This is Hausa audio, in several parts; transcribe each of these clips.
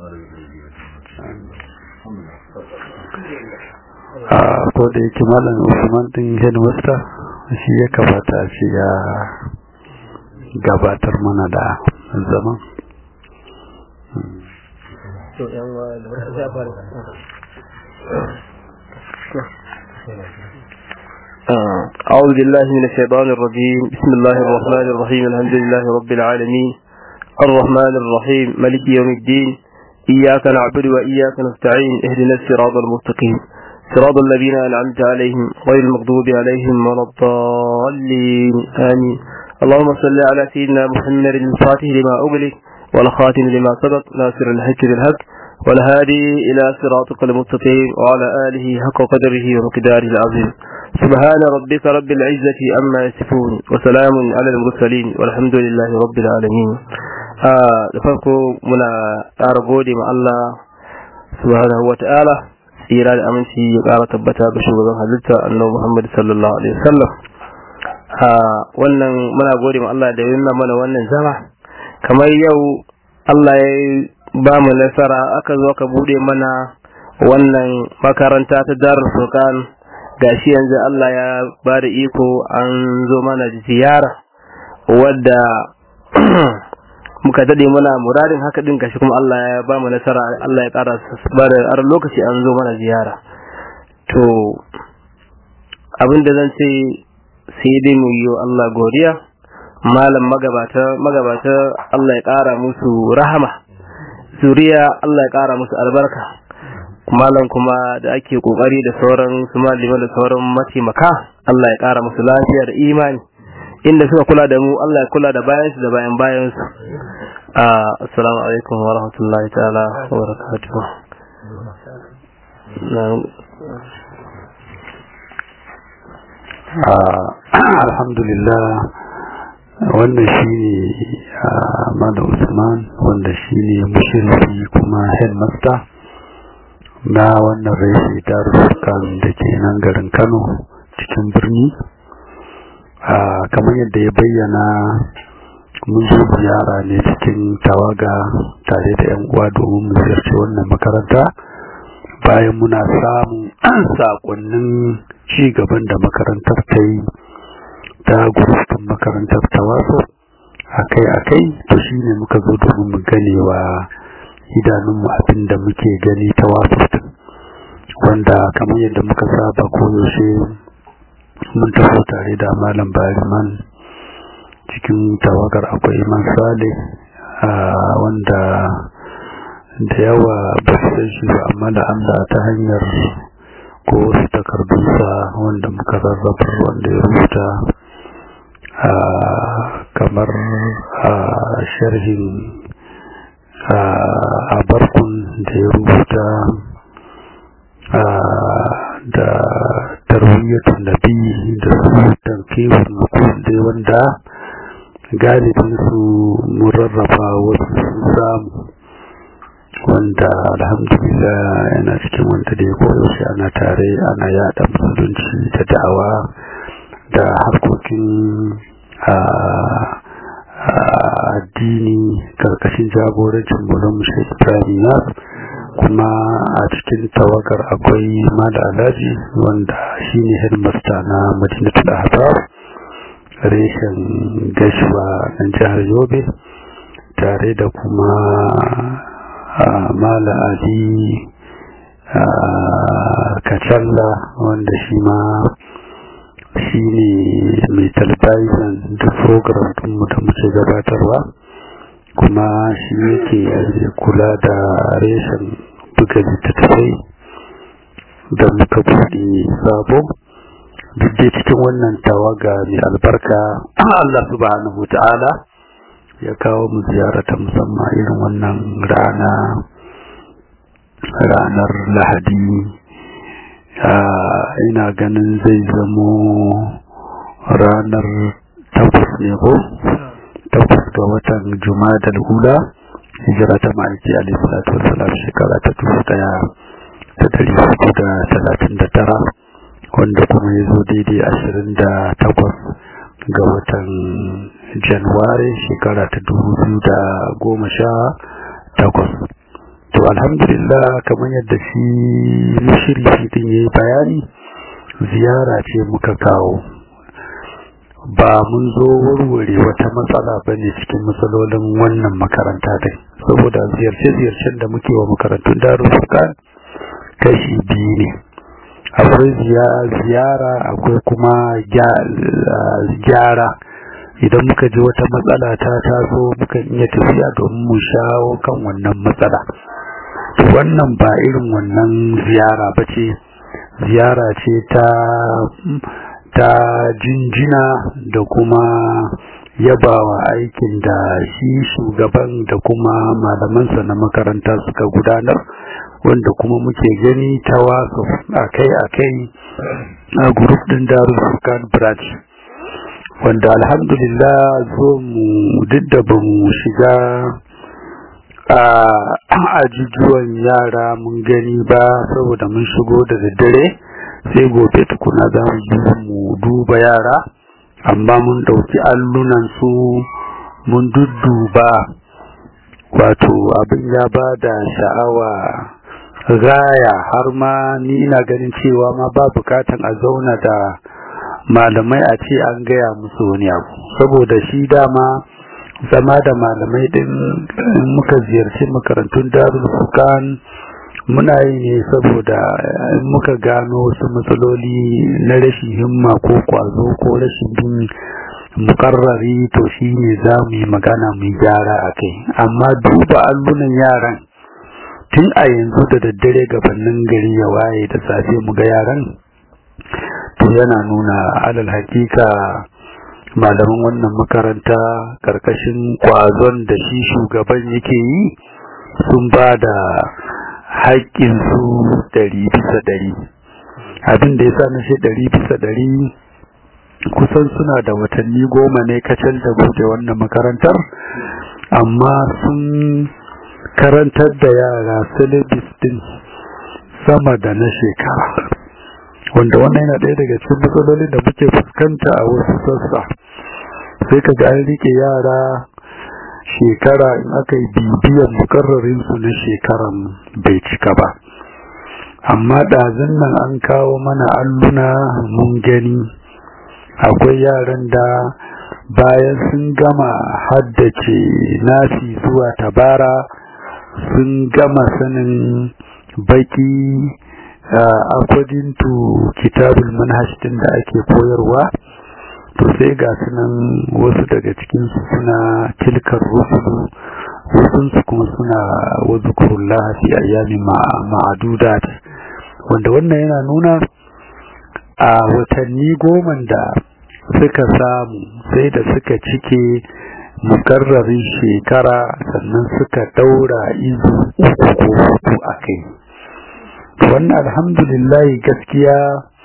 a ko da yake malam usman din headmaster shi ya kamata shi ya gabatar mana da zaman أعوذ بالله من الشيطان الرجيم بسم الله الرحمن الرحيم الحمد لله رب العالمين الرحمن الرحيم ملك يوم الدين إياك نعبد وإياك نستعين اهدنا الصراط المستقيم صراط الذين أنعمت عليهم غير المغضوب عليهم ولا الضالين آمين اللهم صل على سيدنا محمد الفاتح لما أغلق والخاتم لما سبق ناصر الحق بالحق والهادي إلى صراطك المستقيم وعلى آله حق قدره ومقداره العظيم سبحان ربك رب العزة أما يصفون وسلام على المرسلين والحمد لله رب العالمين da farko muna ƙara gode ma Allah subhanahu wa ta'ala tsira da aminci ya ƙara tabbata ga shugaban halitta annabi Muhammad sallallahu alaihi wasallam wannan muna gode ma Allah da ya nuna mana wannan zama kamar yau Allah ya ba mu nasara aka zo ka bude mana wannan makaranta ta Darul Furqan gashi yanzu Allah ya ba da iko an zo mana ziyara wadda muka dade muna muradin haka din gashi kuma Allah ya ba mu nasara Allah ya ƙara ba da ar lokaci an zo mana ziyara to abin da zan ce sai dai mu yi Allah godiya malam magabata magabata Allah ya ƙara musu rahama zuriya Allah ya ƙara musu albarka malam kuma da ake kokari da sauran su malima da sauran mataimaka Allah ya ƙara musu lafiya da imani inda suka kula da mu Allah ya kula da bayansu da bayan bayansu assalamu alaikum wa rahmatullahi ta'ala wa barakatuh alhamdulillah wannan shine Mada Usman wanda shine mushrifi kuma headmaster na wannan rashi darussukan da ke nan garin Kano cikin birni kamar yadda ya bayyana mun zo ziyara ne cikin tawaga tare da yan uwa domin mu ziyarci wannan makaranta bayan muna samun sakonnin ci gaban da makarantar ta yi ta gurufin makarantar ta wasu akai-akai to shine muka zo domin mu gane wa idanunmu abin da muke gani ta wasu wanda kamar yadda muka saba koyaushe mun taho tare da malam bariman cikin tawagar akwai man sale wanda da yawa ba su san shi ba amma da Allah ta hanyar ko wasu takardunsa wanda muka rarrabar wanda ya rubuta kamar sharhin a barkun da ya rubuta da tarwiyyatun nabi da su tankewar nukul dai wanda galibin su mun rarraba wasu sun samu wanda alhamdulillah yana cikin wanda da ya koyaushe ana tare ana yada musulunci da da'awa da harkokin addini karkashin jagorancin mulan mushe ibrahim kuma a cikin tawagar akwai mala alhaji wanda shine headmaster na madinatul ahbab reshen gashuwa na jihar yobe tare da kuma mala ali kacalla wanda shi ma shi ne mai talbizan da program ɗinmu da muke gabatarwa kuma shi yake kula da reshen buga littattafai da muka buɗe sabo duk dai cikin wannan tawaga mai albarka Allah subhanahu ta'ala ya kawo mu ziyara ta musamman irin wannan rana ranar lahadi ina ganin zai zamo ranar takwas ne ko takwas ga watan juma'a hula hijira ta ma'aiki alaihi salatu wasalam shekara ta dubu daya da dari hudu da talatin da tara wanda kuma ya zo daidai ashirin da takwas ga watan januwari shekara ta dubu biyu da goma sha takwas to alhamdulillah kamar yadda shi mushrifi din yayi bayani ziyara ce muka kawo ba mun zo warware wata matsala ba ne cikin matsalolin wannan makaranta dai saboda ziyarce-ziyarcen da muke wa makarantun darussukan kashi biyu ne akwai ziyara akwai kuma gyara idan muka ji wata matsala ta taso muka iya tafiya domin mu shawo kan wannan matsala wannan ba irin wannan ziyara ba ce ziyara ce ta ta jinjina da kuma yabawa aikin da shi shugaban da kuma malamansa na makaranta suka gudanar wanda kuma muke gani ta wasu akai-akai a grup din darussukan branch wanda alhamdulillah zo mu duk da ba mu shiga a ajujuwan yara mun gani ba saboda mun shigo da daddare sai gobe tukuna za mu yi mu duba yara amma mun ɗauki allunan su mun dudduba wato abin ya ba da sha'awa gaya har ma ni ina ganin cewa ma ba bukatan a zauna da malamai a ce an gaya musu wani abu saboda shi dama zama da malamai din muka ziyarci makarantun darul fukan muna yi ne saboda muka gano wasu matsaloli na rashin himma ko kwazo ko rashin bin mukarrari to shi ne za mu yi magana mu gyara a kai amma duba allunan yaran tun a yanzu da daddare gabanin gari ya waye da safe mu ga yaran to yana nuna alal hakika malaman wannan makaranta karkashin kwazon da shi shugaban yake yi sun ba da haƙƙinsu ɗari bisa ɗari abin da ya sa na shi ɗari bisa ɗari kusan suna da watanni goma ne kacal da buɗe wannan makarantar amma sun karantar da yara syllabus din sama da na shekara wanda wannan yana ɗaya daga cikin matsalolin da muke fuskanta a wasu sassa sai ka ga an rike yara shekara in aka yi bibiyan mukarrarin su na shekaran bai cika ba amma ɗazun nan an kawo mana alluna mun gani akwai yaran da bayan sun gama haddace nasi zuwa tabara sun gama sanin baki according to kitabul manhaj din da ake koyarwa to sai ga sunan wasu daga cikinsu suna tilkar rusulu wasunsu kuma suna wazukurullah fi ayyami ma'adudat wanda wannan yana nuna a watanni goma da suka samu sai da suka cike mukarrarin shekara sannan suka daura izu uku ko hudu a kai wannan alhamdulillah gaskiya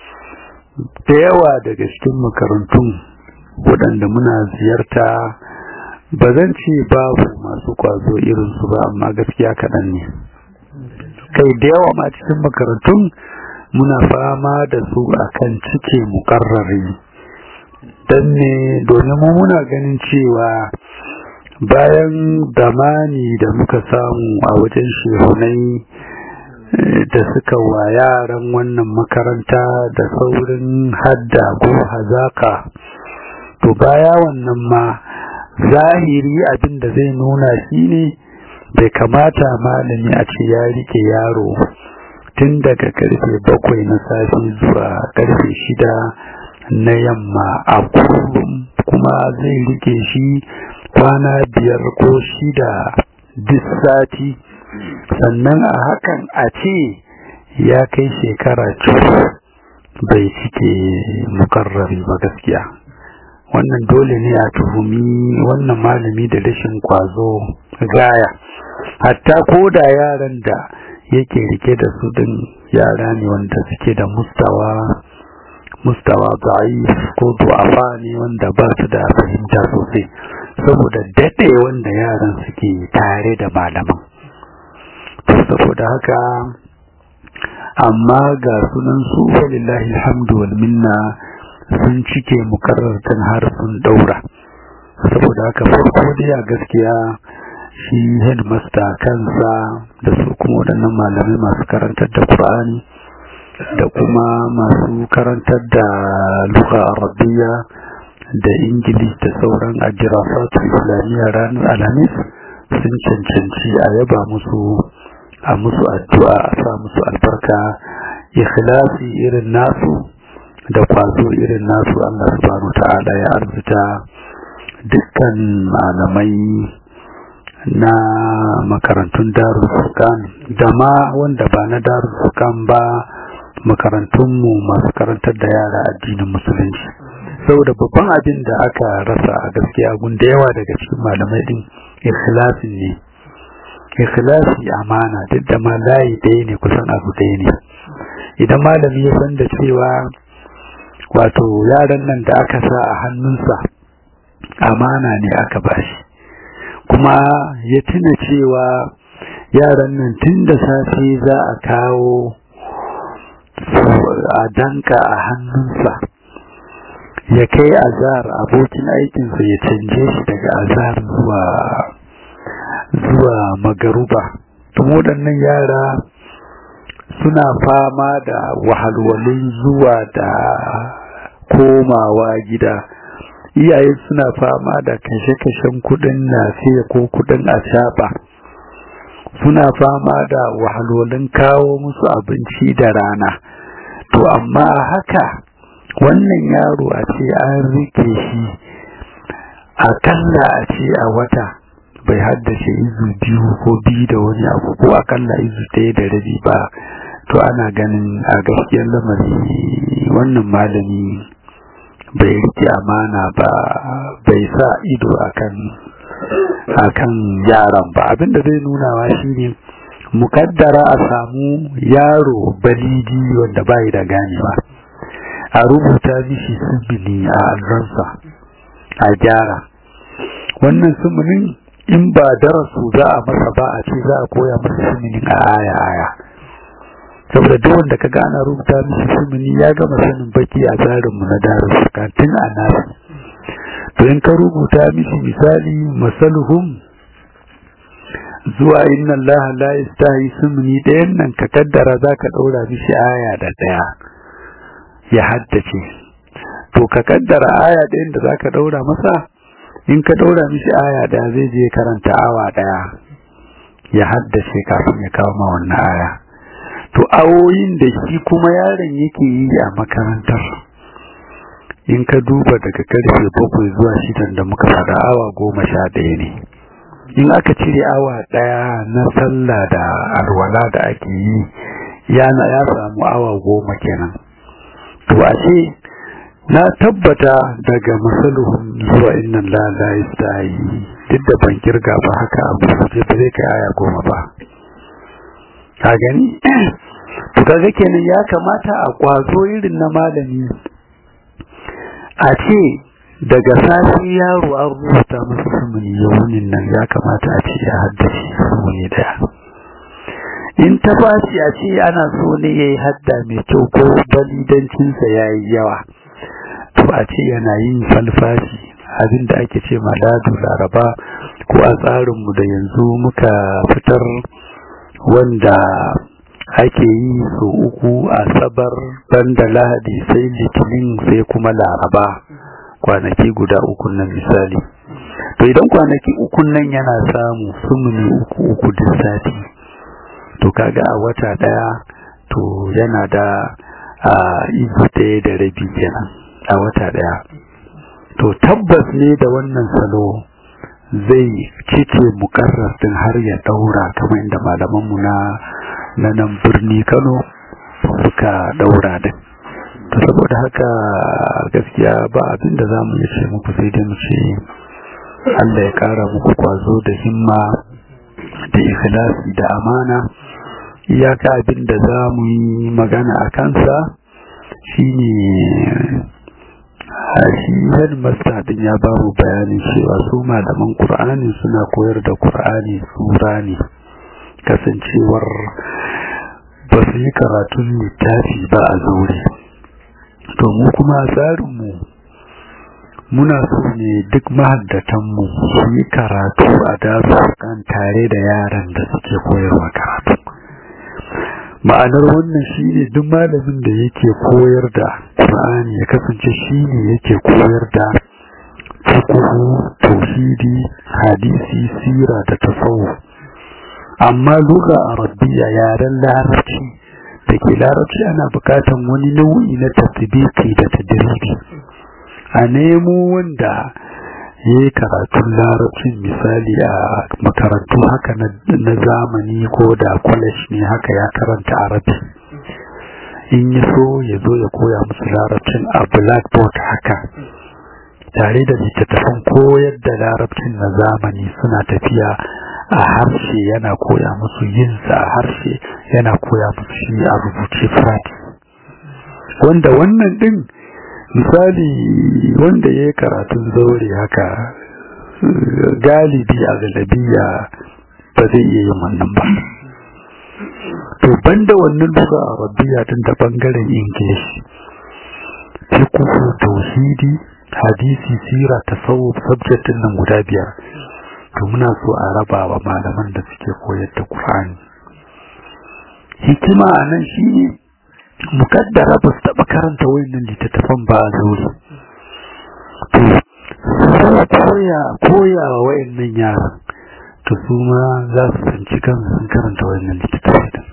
da yawa daga cikin makarantun waɗanda muna ziyarta ba zan ce babu masu kwazo irinsu ba amma gaskiya kaɗan ne kai da yawa ma cikin makarantun muna fama da su akan cike mukarrari don ne domin mu muna ganin cewa bayan damani da muka samu a wajen shehunai da suka wa yaran wannan makaranta da saurin hadda ko hazaka to baya wannan ma zahiri abin da zai nuna shi ne bai kamata malami a ce ya rike yaro tun daga karfe bakwai na safe zuwa karfe shida na yamma a kullum kuma zai rike shi kwana biyar ko shida duk sati sannan a hakan a ce ya kai shekara cuku bai cike mukarrari ba gaskiya wannan dole ne a tuhumi wannan malami da rashin kwazo gaya hatta ko da yaran da yake rike da su din yara ne wanda suke da mustawa mustawa da'if ko du'afa ne wanda ba su da fahimta sosai saboda daɗe wanda yaran suke tare da malaman to saboda haka amma ga sunan su walillahi alhamdu wal minna sun cike mukarrartan har sun daura saboda haka farko dai a gaskiya shi headmaster kansa da su kuma waɗannan malamai masu karantar da Qur'ani da kuma masu karantar da lugha arabiya da ingilish da sauran ajirafatu islamiyya ranar alhamis sun cancanci a yaba musu a musu addu'a a sa musu albarka ikhlasi irin nasu da kwazo irin nasu Allah subhanahu ta'ala ya arzuta dukkan malamai na makarantun darul furqan da ma wanda ba na darul furqan ba makarantunmu masu karantar da yara addinin musulunci saboda babban abin da aka rasa a gaskiya gun da yawa daga cikin malamai din ikhlasi ne ikhlasi amana duk da ma layi ɗaya ne kusan abu ɗaya ne idan malami ya san da cewa wato yaran nan da aka sa a hannunsa amana ne aka bashi kuma ya tuna cewa yaran nan tun da safe za a kawo a danka a hannunsa ya kai azar abokin aikinsa ya canje shi daga azar zuwa zuwa magaruba kuma waɗannan yara suna fama da wahalwalin zuwa da komawa gida iyaye suna fama da kashe-kashen kudin nafiya ko kudin ashaba suna fama da wahalwalin kawo musu abinci da rana to amma haka wannan yaro a ce an rike shi akalla a ce a wata bai haddace izu biyu ko biyu da wani abu ko akalla izu ɗaya da rabi ba to ana ganin a gaskiyar lamari wannan malami bai rike amana ba bai sa ido akan akan yaran ba abinda zai nunawa shine mukaddara a samu yaro balidi wanda bai da ganewa a rubuta mishi sumuni a alransa a gyara wannan sumunin in ba darasu za a masa ba a ce za a koya masa sumunin a aya aya saboda duk wanda ka gana rubuta mishi sumuni ya gama sanin baki a tsarinmu na darasu kantin a nasu to in ka rubuta mishi misali masaluhum zuwa inna Allah la yastahi sumuni ɗayan nan ka kaddara zaka ɗaura mishi aya da ɗaya ya haddace to ka kaddara aya ɗayan da zaka ɗaura masa in ka ɗaura mishi aya ɗaya zai je karanta awa ɗaya ya haddace kafin ya kawo ma wannan aya to awoyin da shi kuma yaron yake yi a makarantar in ka duba daga karfe bakwai zuwa shidan da muka faɗa awa goma sha ɗaya ne in aka cire awa ɗaya na sallah da alwala da ake yi yana ya samu awa goma kenan to a ce na tabbata daga masaluhun zuwa innan lala yi duk da ban kirga ba haka abu ce ba zai kai aya goma ba ka gani to kaga kenan ya kamata a kwazo irin na malami a ce daga safi yaro an rubuta masa sumuni yawunin nan ya kamata a ce ya haddace sumuni daya in ta bashi a ce ana so ne ya yi hadda mai kyau ko balidancinsa ya yi yawa to a ce yana yin falfashi abin da ake ce maladu laraba ko a tsarinmu da yanzu muka fitar wanda ake yi so uku a sabar banda lahadi sai litinin sai kuma laraba kwanaki guda uku nan misali to idan kwanaki uku nan yana samu sumuni uku uku duk sati to kaga a wata daya to yana da a izu ɗaya da rabi kenan a wata daya to tabbas ne da wannan salo zai cike mukarrar din har ya daura kamar inda malamanmu na na nan birni Kano suka daura din to saboda haka gaskiya ba abin da zamu yi ce muku sai dai mu ce Allah ya kara muku kwazo da himma da ikhlasi da amana iyaka abin da zamu yi magana a kansa shine shi headmaster din ya ba mu bayanin cewa su malaman Qur'ani suna koyar da Qur'ani sura ne kasancewar ba su yi karatun littafi ba a zaure to mu kuma tsarinmu muna so ne duk mahaddatanmu su yi karatu a darussukan tare da yaran da suke koyarwa karatu ma'anar wannan shi ne duk malamin da yake koyar da ƙur'ani ya kasance shi ne yake koyar da fiqhu tauhidi hadisi sira da tasawuf amma lugha arabiyya yaren larabci da ke larabci ana bukatan wani nau'i na tasbiki da tadribi a nemo wanda ya yi karatun larabcin misali a makarantu haka na zamani ko da college ne haka ya karanta arabi in ya so ya zo ya koya musu larabcin a blackboard haka tare da littattafan koyar da larabcin na zamani suna tafiya a harshe yana koya musu yinsa a harshe yana koya musu shi a rubuce fati wanda wannan din misali wanda ya yi karatun zaure haka galibi a galabiya ba zai iya yin wannan ba to banda wannan duka a rabbiya tun da bangaren english fiqhu tauhidi hadisi sira tasawuf subject din nan guda biyar to muna so a raba wa malaman da suke koyar da qur'ani hikima a nan shine mukaddara ba su taɓa karanta wayannan littattafan ba a zuri to koya koya wa wayannan yaran to su ma za su tsinci kansu sun karanta wayannan littattafai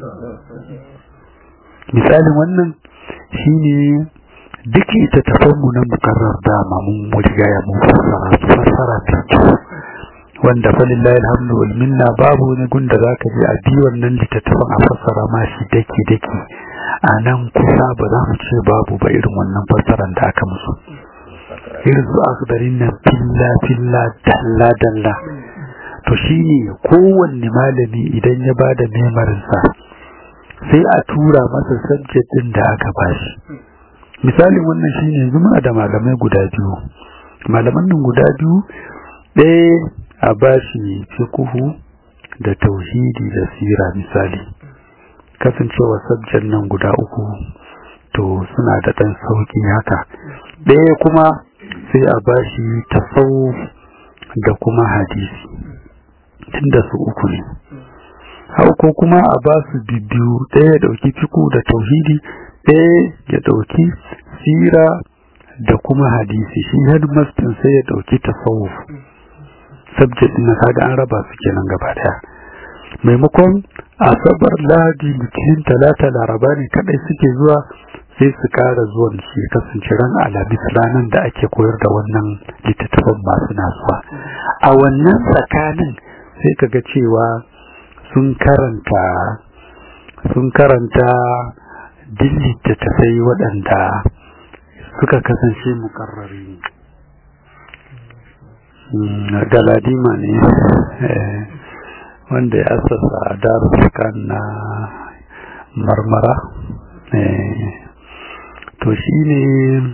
misalin wannan shine duk littattafan mu na mukarrar dama mun riga ya mun fassara su fassara ta wanda falillahi alhamdu wal minna babu wani gunda zaka je a bi wannan littattafan a fassara ma shi daki daki a nan kusa ba za mu ce babu ba irin wannan fassaran da aka musu irin su akdarin nan filla filla dalla dalla to shine kowanne malami idan ya bada memarinsa sai a tura masa subject din da aka bashi misalin wannan shine yanzu muna da malamai guda biyu malaman nan guda biyu ɗaya a bashi fiqhu da tauhidi da sira misali kasancewa subject nan guda uku to suna da ɗan sauƙi haka ɗaya kuma sai a bashi tasawuf da kuma hadisi tunda su uku ne hau ko kuma a ba su bibiyu ɗaya ya ɗauki fiku da tauhidi ɗaya ya ɗauki sira da kuma hadisi shi headmaster sai ya ɗauki tasawuf subject na kaga an raba su kenan gaba daya maimakon asabar ladi litinin talata laraba ne kadai suke zuwa sai su kara zuwan shi kasance ran alhamis ranar da ake koyar da wannan littattafan masu nasuwa a wannan tsakanin sai kaga cewa sun karanta sun karanta duk littattafai waɗanda suka kasance mukarrari galadima ne wanda ya asasa darussukan na marmara to shi ne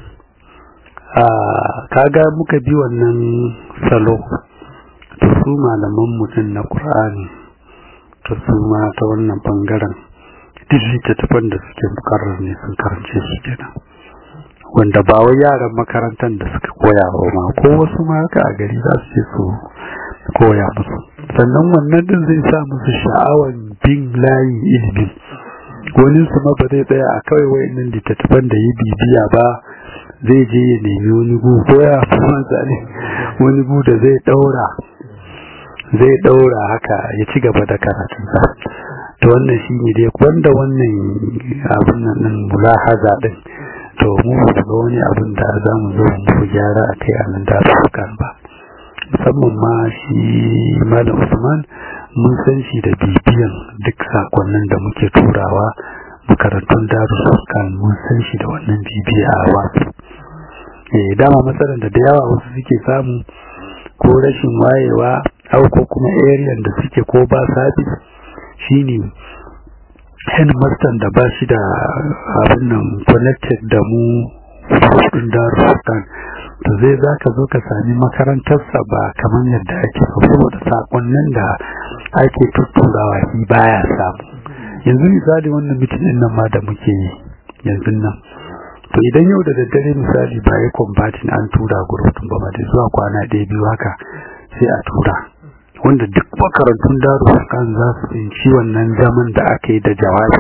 kaga muka bi wannan salo to su malaman mutum na ƙur'ani to su ma ta wannan bangaren duk littattafan da suke mukarrar ne sun karance su kenan wanda ba wai yaran makarantar da suka koya ba ma ko wasu ma haka a gari za su je su koya musu sannan wannan din zai sa musu sha'awan bin layin ilimin wani su ma ba zai tsaya a kawai wayannan littattafan da ya bibiya ba zai je ya nemi wani gu ko ya fi zane wani gu da zai daura zai daura haka ya ci gaba da karatunsa to wannan shi ne dai wanda wannan abin nan din mulahaza din to mu ba ga wani abin da za mu zo mu gyara a kai a nan da su kan ba musamman ma shi malam usman mun san shi da bibiyan duk sakonnin da muke turawa makarantun darussukan mun san shi da wannan bibiya a wasu eh dama matsalar da da yawa wasu suke samu ko rashin wayewa au ko kuma area da suke ko ba sabis shine headmaster da ba shi da abin nan connected da mu kudin darussukan to zai za ka zo ka sami makarantarsa ba kamar yadda ake so saboda sakonnin da ake tutturawa shi baya samu yanzu misali wannan mitin din nan ma da muke yi yanzu nan to idan yau da daddare misali ba ya combatin an tura gurutun ba da zuwa kwana ɗaya biyu haka sai a tura wanda duk makarantun daru kan za su tsinci wannan zaman da aka yi da jawabi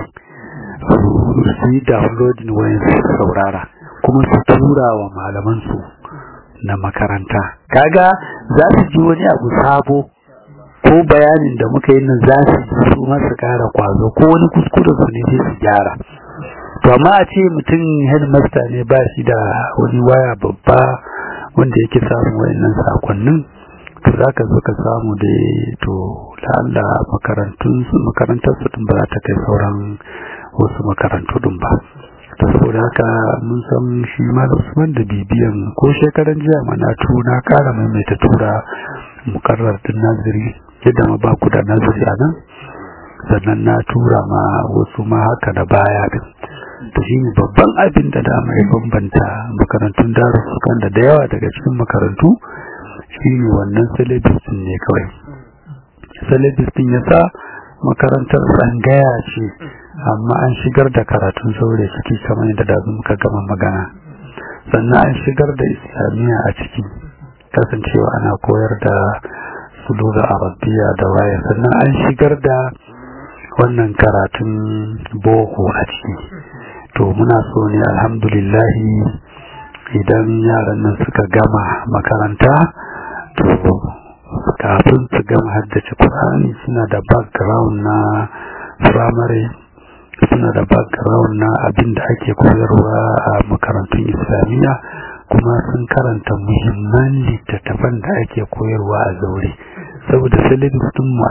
su yi downloading wayan su saurara kuma su tura wa malamansu na makaranta kaga za su ji wani abu sabo ko bayanin da muka yi nan za su ji su masu kara kwazo ko wani kuskure su ne sai su gyara to amma a ce mutum headmaster ne ba shi da wani waya babba wanda yake samun wayannan sakonnin to za ka zo ka samu da to la'alla makarantun makarantar su ba za ta kai sauran wasu makarantu din ba ta saboda haka mun san shi ma da usman da bibiyan ko shekaran jiya mana na kara maimaita tura mukarrar din naziri yadda ma ba ku da naziri a nan sannan na tura ma wasu ma haka da baya din to shi ne babban abin da dama ya bambanta makarantun darussukan da da yawa daga cikin makarantu shi ne wannan syllabus ne kawai syllabus din ya sa makarantar tsangaya ce amma an shigar da karatun saurayi ciki kamar yadda da muka gama magana sannan an shigar da islamiyya a ciki kasancewa ana koyar da suluga arabiya da waya sannan an shigar da wannan karatun boko a ciki to muna so ne alhamdulillahi idan yaran nan suka gama makaranta to kafin su gama haddace Qur'ani suna da background na primary suna da background na abin da ake koyarwa a makarantun islamiyya kuma sun karanta muhimman littattafan da ake koyarwa a zaure saboda syllabus din mu a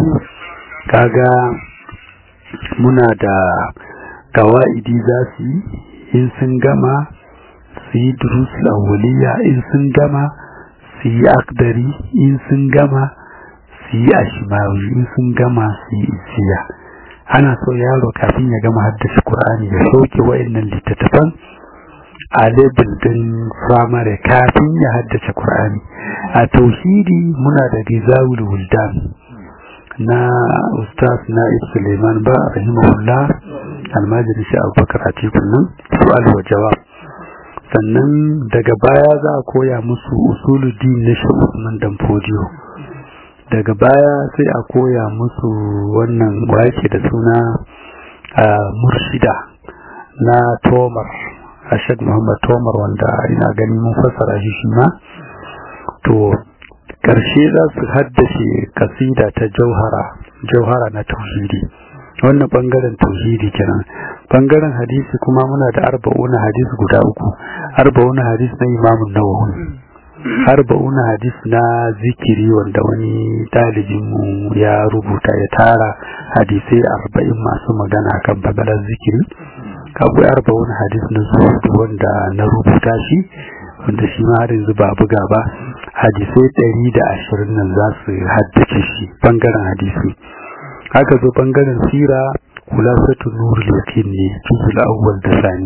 kaga muna da kawa'idi za su yi in sun gama su yi durusul awwaliya in sun gama su yi akdari in sun gama su yi ashimawi in sun gama su yi isiya ana so yaro kafin ya gama haddace Qur'ani ya sauke wayannan littattafan a level din primary kafin ya haddace Qur'ani a tauhidi muna da rizawul wuldan na ustaz na Suleiman ba rahimahullah almajiri shi Abubakar Atiku nan su'al wa jawab sannan daga baya za a koya musu usuluddin na shi Usman dan Fodiyo daga baya sai a koya musu wannan wake da suna murshida na Tomar Ashad Muhammad Tomar wanda ina gani mun fassara shi shi ma to karshe za su haddace kasida ta jauhara jauhara na tauhidi wannan bangaren tauhidi kenan bangaren hadisi kuma muna da arba'una hadisi guda uku arba'una hadisi na imamun nawawi arba'una hadis na zikiri wanda wani dalibinmu ya rubuta ya tara hadisai arba'in masu magana kan bagalar zikiri akwai arba'una hadis na zuhudu wanda na rubuta shi wanda shi ma har yanzu ba buga ba hadisai ɗari da ashirin nan za su haddace shi bangaren hadisi haka zo bangaren sira kulasatu nurul yakin ne juzul awwal da sani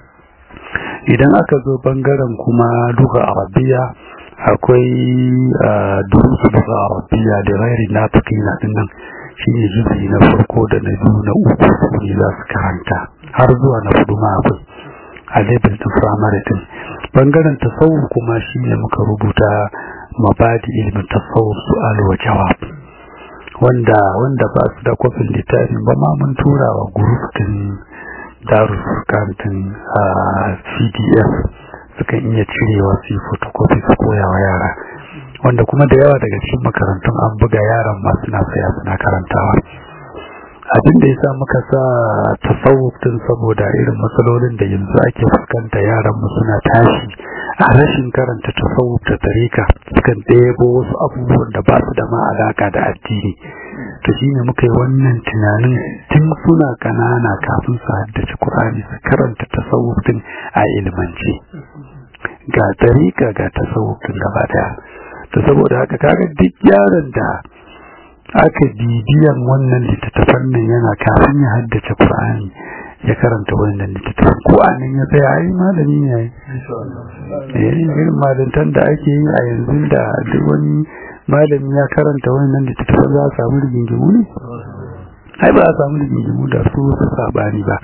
idan aka zo bangaren kuma duka arabiya akwai durusu duka arabiya da gairi na tukina dinnan shi ne juzi na farko da na biyu na uku su ne za su karanta har zuwa na hudu ma akwai a level din firamare din bangaren tasawuf kuma shi ne muka rubuta mabadi ilmin tasawuf su'al wa jawab wanda wanda ba su da kwafin littafin ba ma mun tura wa gurufin darussukantin a pdf sukan iya cirewa su yi photocopy su koya wa yara wanda kuma da yawa daga cikin makarantun an buga yaran ma suna saya suna karantawa abin da ya sa muka sa tasawuf din saboda irin matsalolin da yanzu ake fuskanta yaran mu suna tashi a rashin karanta tasawuf da tarika sukan ɗebo wasu abubuwan da ba su da ma alaka da addini to shine muka yi wannan tunanin tun suna kanana kafin su haddace Qur'ani su karanta tasawuf din a ilmance ga tarika ga tasawuf din gaba daya to saboda haka kaga duk yaron da aka bibiyan wannan littattafan nan yana kafin ya haddace Qur'ani ya karanta wannan littattafan ko anan ya tsaya ai malami ne ai eh irin malantan da ake yi a yanzu da duk wani malami ya karanta wannan littattafan za a samu rigingimu ne ai ba a samu rigingimu da su su sabani ba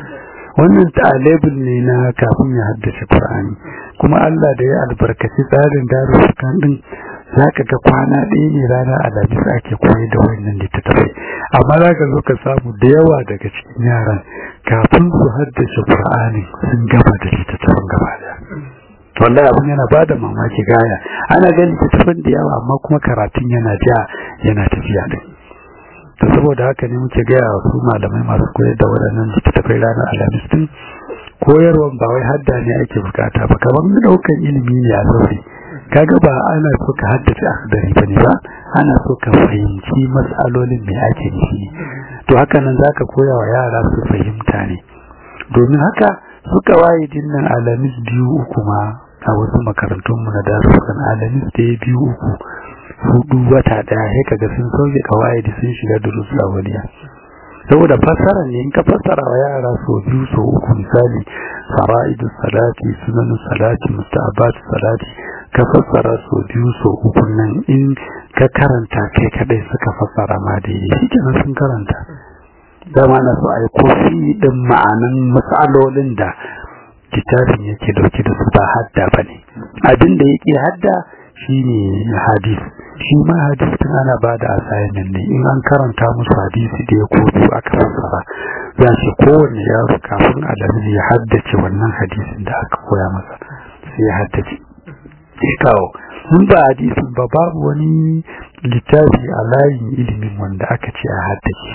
wannan ta'alibul ne na kafin ya haddace Qur'ani kuma Allah da ya albarkaci tsarin darussukan din zaka ga kwana ɗaya ne rana alhamis ake koyar da wannan littattafai amma zaka zo ka samu da yawa daga cikin yaran kafin su haddace Qur'ani sun gama da littattafan gaba daya wallahi abin yana bada mamaki gaya ana ganin littattafan da yawa amma kuma karatun yana ja yana tafiya din to saboda haka ne muke gaya wa su malamai masu koyar da waɗannan littattafai ranar alhamis din koyarwan ba wai hadda ne ake bukata ba kamar daukan ilimi ne a zaure kaga ba ana so ka haddace akhdari bane ba ana so ka fahimci matsalolin me ake nufi to haka nan zaka koya wa yara su fahimta ne domin haka suka waye dinnan alamis biyu uku ma a wasu makarantun mu na darussan alamis da biyu uku hudu wata daya sai kaga sun sauke kawai da sun shiga durusu awaliya saboda fassara ne in ka fassara wa yara so biyu so uku misali fara'idu salati sunanu salati musta'abat salati ka fassara so biyu so uku nan in ka karanta kai kadai suka fassara ma da yi shi kenan sun karanta dama na so a yi kofi din ma'anan matsalolin da kitabin yake dauke da su ba hadda ba ne abin da yake hadda shine hadis shi ma hadis tun ana ba da asayin ne in an karanta musu hadisi da ya kofi aka fassara za ce kowane yaro kafin alamin ya haddace wannan hadisin da aka koya masa sai ya haddace ya kawo mun ba hadisin ba babu wani littafi a layin ilimin wanda aka ce a haddace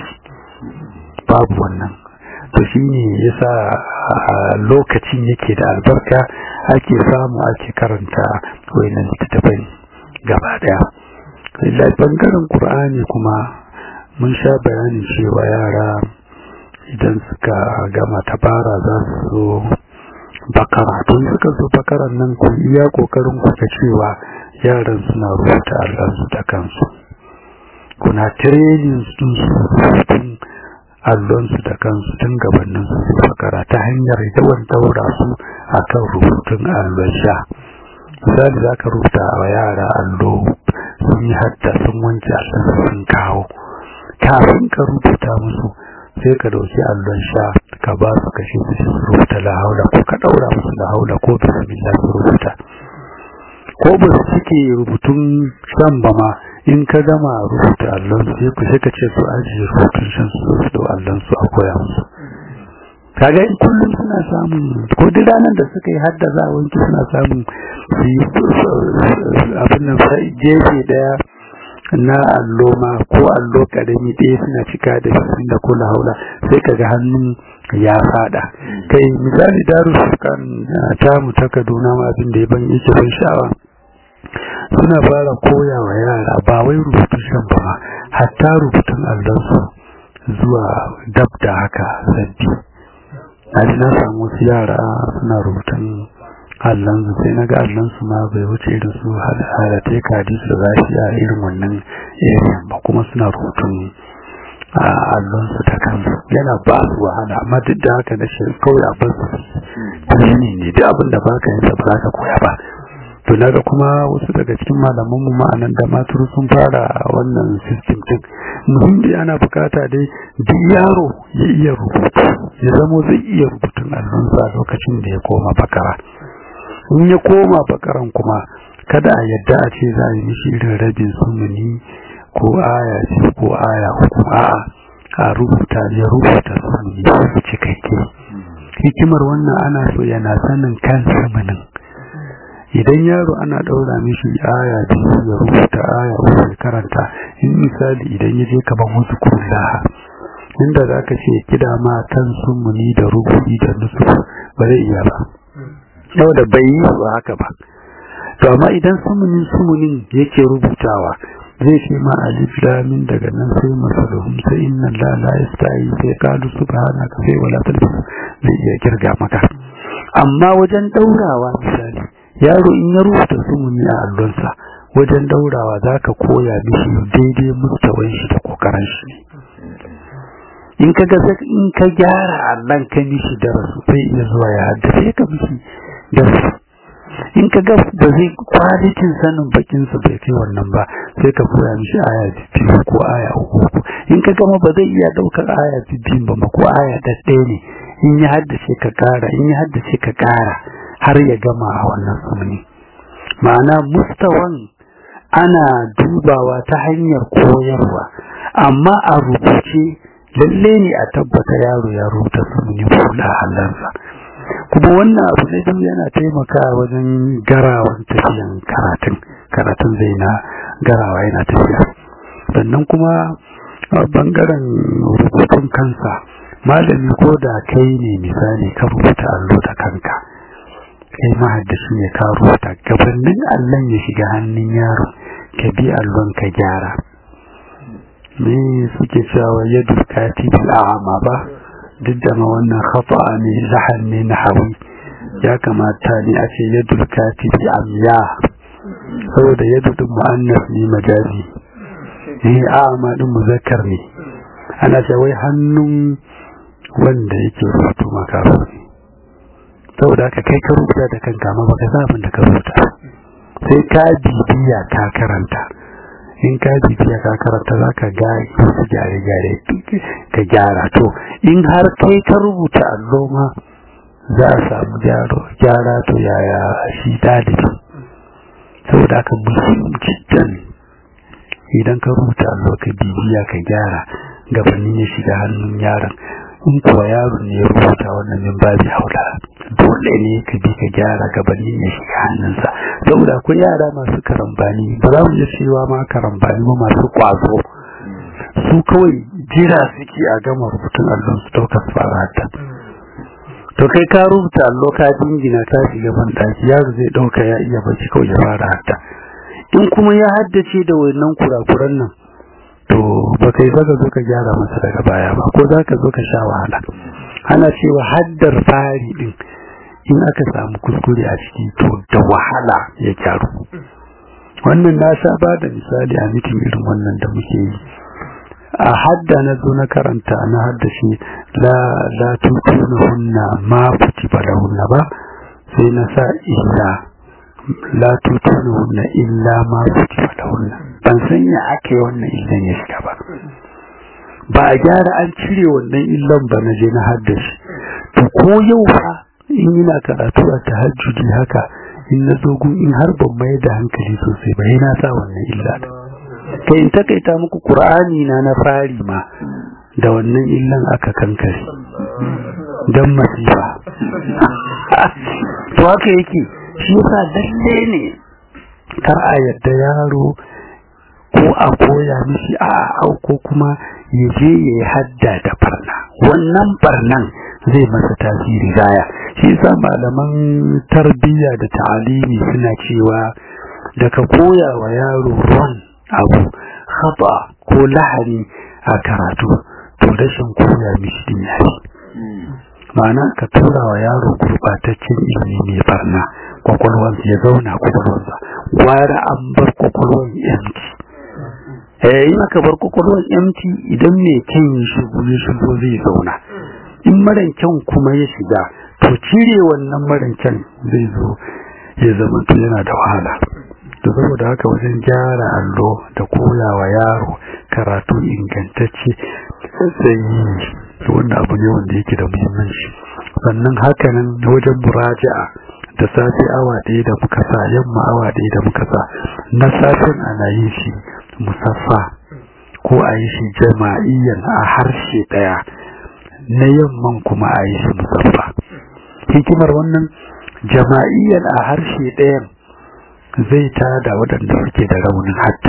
babu wannan to shi ne yasa lokacin yake da albarka ake samu ake karanta wayannan littattafai gaba daya lallai bangaren qur'ani kuma mun sha bayanin cewa yara idan suka gama tabara za su zo bakara tun suka zo bakaran nan ku iya kokarin ku ta cewa yaran suna rubuta allansu da kansu kuna training sun su rubutun allonsu da kansu tun gabanin su su bakara ta hanyar yawan daura su akan rubutun allon sha misali za ka rubuta wa yara allo sun yi hadda sun wanke allon sun kawo kafin ka rubuta musu sai ka dauki allon sha ka ba su kashe su su rubuta la haula ko ka daura musu la haula ko bismillah su rubuta ko ba su cike rubutun shan ba ma in ka gama rubuta allon su sai ku sai ka ce su ajiye rubutun shan su da allon su a koya musu kaga in kullum suna samun ko duk ranar da suka yi hadda za a wanke suna samun su yi abin nan gefe daya na allo ma ko allo karami ɗaya suna cika da shi da kula haula sai kaga hannun ya fada kai misali darussukan tamu ta kaduna ma abin da ya ban yake ban sha'awa suna fara koya wa yara ba wai rubutun shan ba hatta rubutun allonsu zuwa dab da haka sabbi na ji na samu wasu yara suna rubutun allonsu sai na ga allonsu ma bai wuce irin su halatai kadis da za shi a irin wannan area ba kuma suna rubutun allonsu ta kansu yana ba su wahala amma duk da haka na shi kawai abin su ne ne duk abin da baka yin ba za ka koya ba to naga kuma wasu daga cikin malaman mu ma'anan da maturu sun fara wannan system din muhimmi ana bukata dai duk yaro ya iya rubutu ya zamo zai iya rubutun allonsa a lokacin da ya koma bakara in ya koma bakaran kuma kada a yadda a ce za a yi mishi irin rabin sumuni ko aya ce ko aya uku a'a a rubuta ya rubuta sumuni su cikakke hikimar wannan ana so yana sanin kan sumunin idan yaro ana daura mishi aya biyu ya rubuta aya uku ya karanta in misali idan ya je kaman wasu kullaha inda za ka ce kida ma kan sumuni da rubuci da nusu ba zai iya ba yau da bai yi ba haka ba to amma idan sumunin sumunin yake rubutawa zai ce ma alif lamin daga nan sai masaluhum sai inna la la yasta'i sai qalu subhanaka sai wala talbis zai iya kirga maka amma wajen daurawa misali yaro in ya rubuta sumuni a allonsa wajen daurawa zaka koya mishi daidai mustawan shi da kokarin shi in ka ga in ka gyara allon ka mishi darasu sai iya zuwa ya haddace ka mishi darasu in ka ga ba zai kwalitin sanin bakin su bai kai wannan ba sai ka koya mishi aya biyu ko aya uku in ka gama ba zai iya daukar aya biyu ba ma ko aya ɗaya ne in ya haddace ka kara in ya haddace ka kara har ya gama a wannan sumuni ma'ana mustawan ana dubawa ta hanyar koyarwa amma a rubuce lalle ne a tabbata yaro ya rubuta sumuni hula halarsa kuma wannan abu ne don yana taimakawa wajen garawan tafiyan karatun karatun zai na garawa yana tafiya sannan kuma a bangaren rubutun kansa malami ko da kai ne misali ka rubuta allo da kanka kai mahaddashi ne ka rubuta gabanin allon ya shiga hannun yaro ka bi allon ka gyara me suke cewa yadda katibul a'ama ba duk da ma wannan khata ne lahan ne na hawi ya kamata ne a ce yadda katibi amya saboda yadda din mu'annas ne majazi eh a'ama din muzakkar ne ana ce wai hannun wanda yake rubutu makaru ne saboda haka kai ka rubuta da kanka ma baka sa abin da ka rubuta sai ka bibiya ka karanta in ka bibiya ka karanta za ka ga wasu gyare-gyare ka gyara to in har kai ka rubuta allo ma za a samu gyara to yaya shi dalibi saboda haka muhimmin jiddan idan ka rubuta allo ka bibiya ka gyara gabanin ya shiga hannun yaron in kuwa yaro ne ya rubuta wannan min babi haula dole ne ka bi ka gyara gabanin ya shiga hannunsa saboda akwai yara masu karambani ba za mu iya cewa ma karambani ba masu kwazo su kawai jira suke a gama rubutun allon su ɗaukar fara hatta to kai ka rubuta allo ka dingina ka shiga ban ɗaki yaro zai ɗauka ya iya bacci kawai ya fara hatta in kuma ya haddace da wannan kurakuran nan to ba kai zaka zo ka gyara masa daga baya ba ko zaka zo ka sha wahala ana cewa haddar fari din in aka samu kuskure a ciki to da wahala ya gyaru wannan na sha ba da misali a mitin irin wannan da muke yi a hadda na zo na karanta na hadda shi la la tutuna hunna ma kutiba lahunna ba sai na sa illa la tutuna hunna illa ma kutiba lahunna ban san ya ake wannan illan ya shiga ba ba a gyara an cire wannan illan ba na je na haddashi to ko yau fa in yana karatu a tahajjudi haka in na zo gun in har ban mai da hankali sosai ba yana sa wannan illa kai in takaita muku qur'ani na na fari ma da wannan illan aka kankare dan masifa to haka yake shi yasa lalle ne kar a yadda yaro ko a koya mishi a au ko kuma ya je ya yi hadda da barna wannan barnan zai masa tasiri gaya shi yasa malaman tarbiyya da ta'alimi suna cewa da ka koya wa yaro ron abu khata ko lahani a karatu to rashin koya mishi din yayi ma'ana ka tura wa yaro gurbataccen ilimi mai barna kwakwalwansa ya zauna kwakwalwansa gwara an bar kwakwalwan yanki eh in aka bar kwakwalwan yanki idan mai kyan ya shigo ya shigo zai zauna in maran kyan kuma ya shiga to cire wannan maran kyan zai zo ya zama to yana da wahala to saboda haka wajen gyara allo da koya wa yaro karatu ingantacce sai wanda abu ne wanda yake da muhimmanci sannan hakanan wajen muraja'a da safe awa ɗaya da muka sa yamma awa ɗaya da muka sa na safen ana yin shi musaffa ko a yi shi jama'iyyan a harshe ɗaya na yamman kuma a yi shi musaffa hikimar wannan jama'iyyan a harshe ɗayan zai tada waɗanda suke da raunin hadda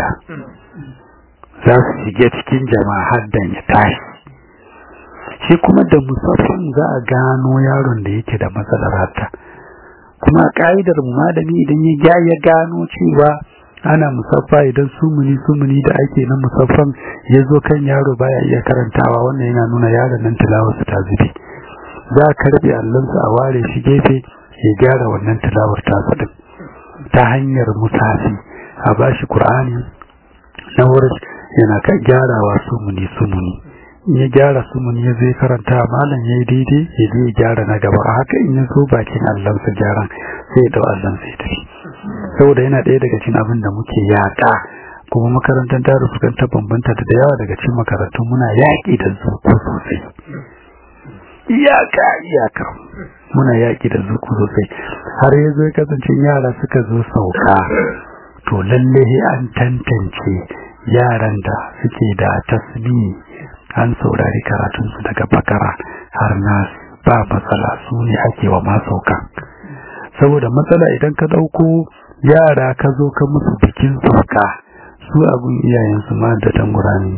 za su shige cikin jama'a haddan ya tashi shi kuma da musaffan za a gano yaron da yake da matsalar hadda kuma ka'idar malami idan ya ya gano cewa ana musaffa idan sumuni sumuni da ake na musaffan ya zo kan yaro baya iya karantawa wannan yana nuna yaron nan tilawarsa ta zube za a karbe allonsa a ware shi gefe ya gyara wannan tilawar tasa din ta hanyar musafi a bashi qur'ani na wurin yana ka gyarawa sumuni sumuni in ya gyara sumuni ya zai karanta malam ya yi daidai ya je ya gyara na gaba a haka in ya zo bakin allonsa gyaran sai ya dau allonsa ya tafi saboda yana ɗaya daga cikin abin da muke yaƙa kuma makarantar daru sukan ta bambanta da yawa daga cikin makarantun muna yaƙi da su ko sosai iyaka iyaka muna yaƙi da zuku sosai har ya zo ya kasance yara suka zo sauka to lalle an tantance yaran da suke da tasbi an saurari karatunsu daga bakara har na ba matsala su ne ake wa masauka saboda matsala idan ka ɗauko yara ka zo ka musu bikin sauka su abin iyayensu ma da dan ƙurani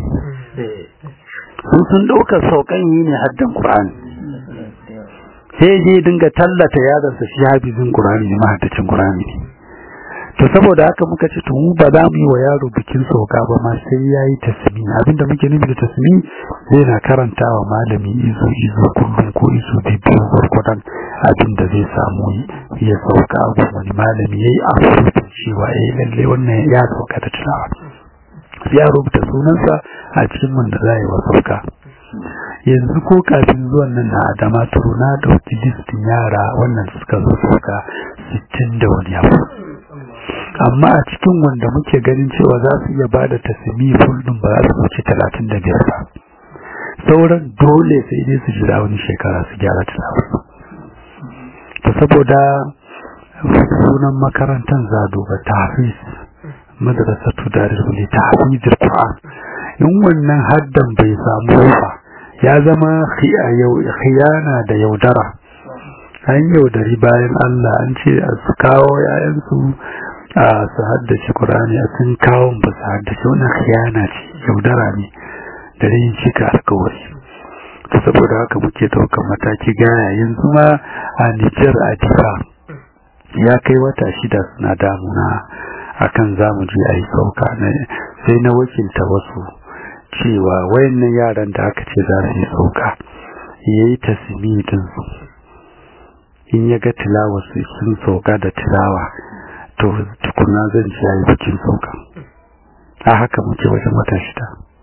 sun sun ɗaukar saukan yi ne haddan ƙurani sai je dinga tallata yaransa shi hafizin ƙurani ne mahaddacin ƙurani ne to saboda haka muka ce to mu ba za mu yi wa yaro bikin sauka ba ma sai ya yi tasmi abinda muke nufi da tasmi zai na karanta wa malami izo izo kullum ko izo biyu gwargwadon abin da zai samu ya sauka abu wani malami ya yi afurufin cewa ya yi lalle wannan ya sauka da tilawa ya rubuta sunansa a cikin wanda za a yi wa sauka yanzu ko kafin zuwan nan na adama turu na ɗauki listin yara wannan suka zo sauka sittin da wani abu amma a cikin wanda muke ganin cewa za su iya ba da tasimi fulɗin ba za su wuce talatin da biyar ba sauran dole sai dai su jira wani shekara su gyara tilawa to saboda sunan makarantar zado ba ta hafiz madrasatu darul li tahfizil qur'an in wannan haddan bai samu ba ya zama khiyana da yaudara an yaudari bayan Allah an ce a su kawo yayansu a su haddace Qur'ani a sun kawo ba su haddace wannan khiyana ce yaudara ne da yin cika alkawari to saboda haka muke ɗaukar mataki gaya yanzu ma a Nijar a Difa ya kai wata shida suna damuna akan zamu je a yi sauka sai na wakilta wasu cewa wayannan yaran da aka ce za su yi sauka ya yi tasmidin su in ya ga tilawa su sun sauka da tilawa to tukuna zan ci ya yi bikin sauka a haka muke wajen wata shida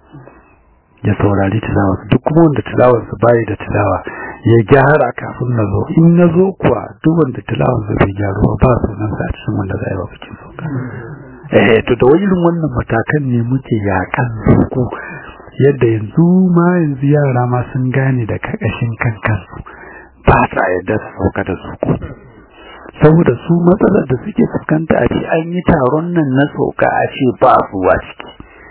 ya saurari tilawa duk kuma wanda tilawar su bayi da tilawa ya gyara kafin na zo in na zo kuwa duk wanda tilawar su bai gyaru ba sunan sa a cikin wanda za a yi wa bikin sauka eh to da irin wannan matakan ne muke yakan zuku yadda yanzu ma yanzu yara ma sun gane da kakashin kankansu ba sa yadda su sauka da zuku saboda su matsalar da suke fuskanta a ce an yi taron nan na sauka a ce ba su a ciki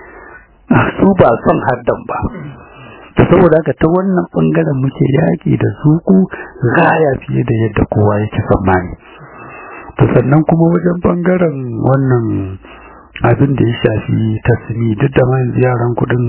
su ba son haddan ba ta saboda haka ta wannan bangaren muke yaƙi da zuku gaya fiye da yadda kowa yake tsammani to sannan kuma wajen bangaren wannan abin da ya shafi tasmi duk da ma yaran kudin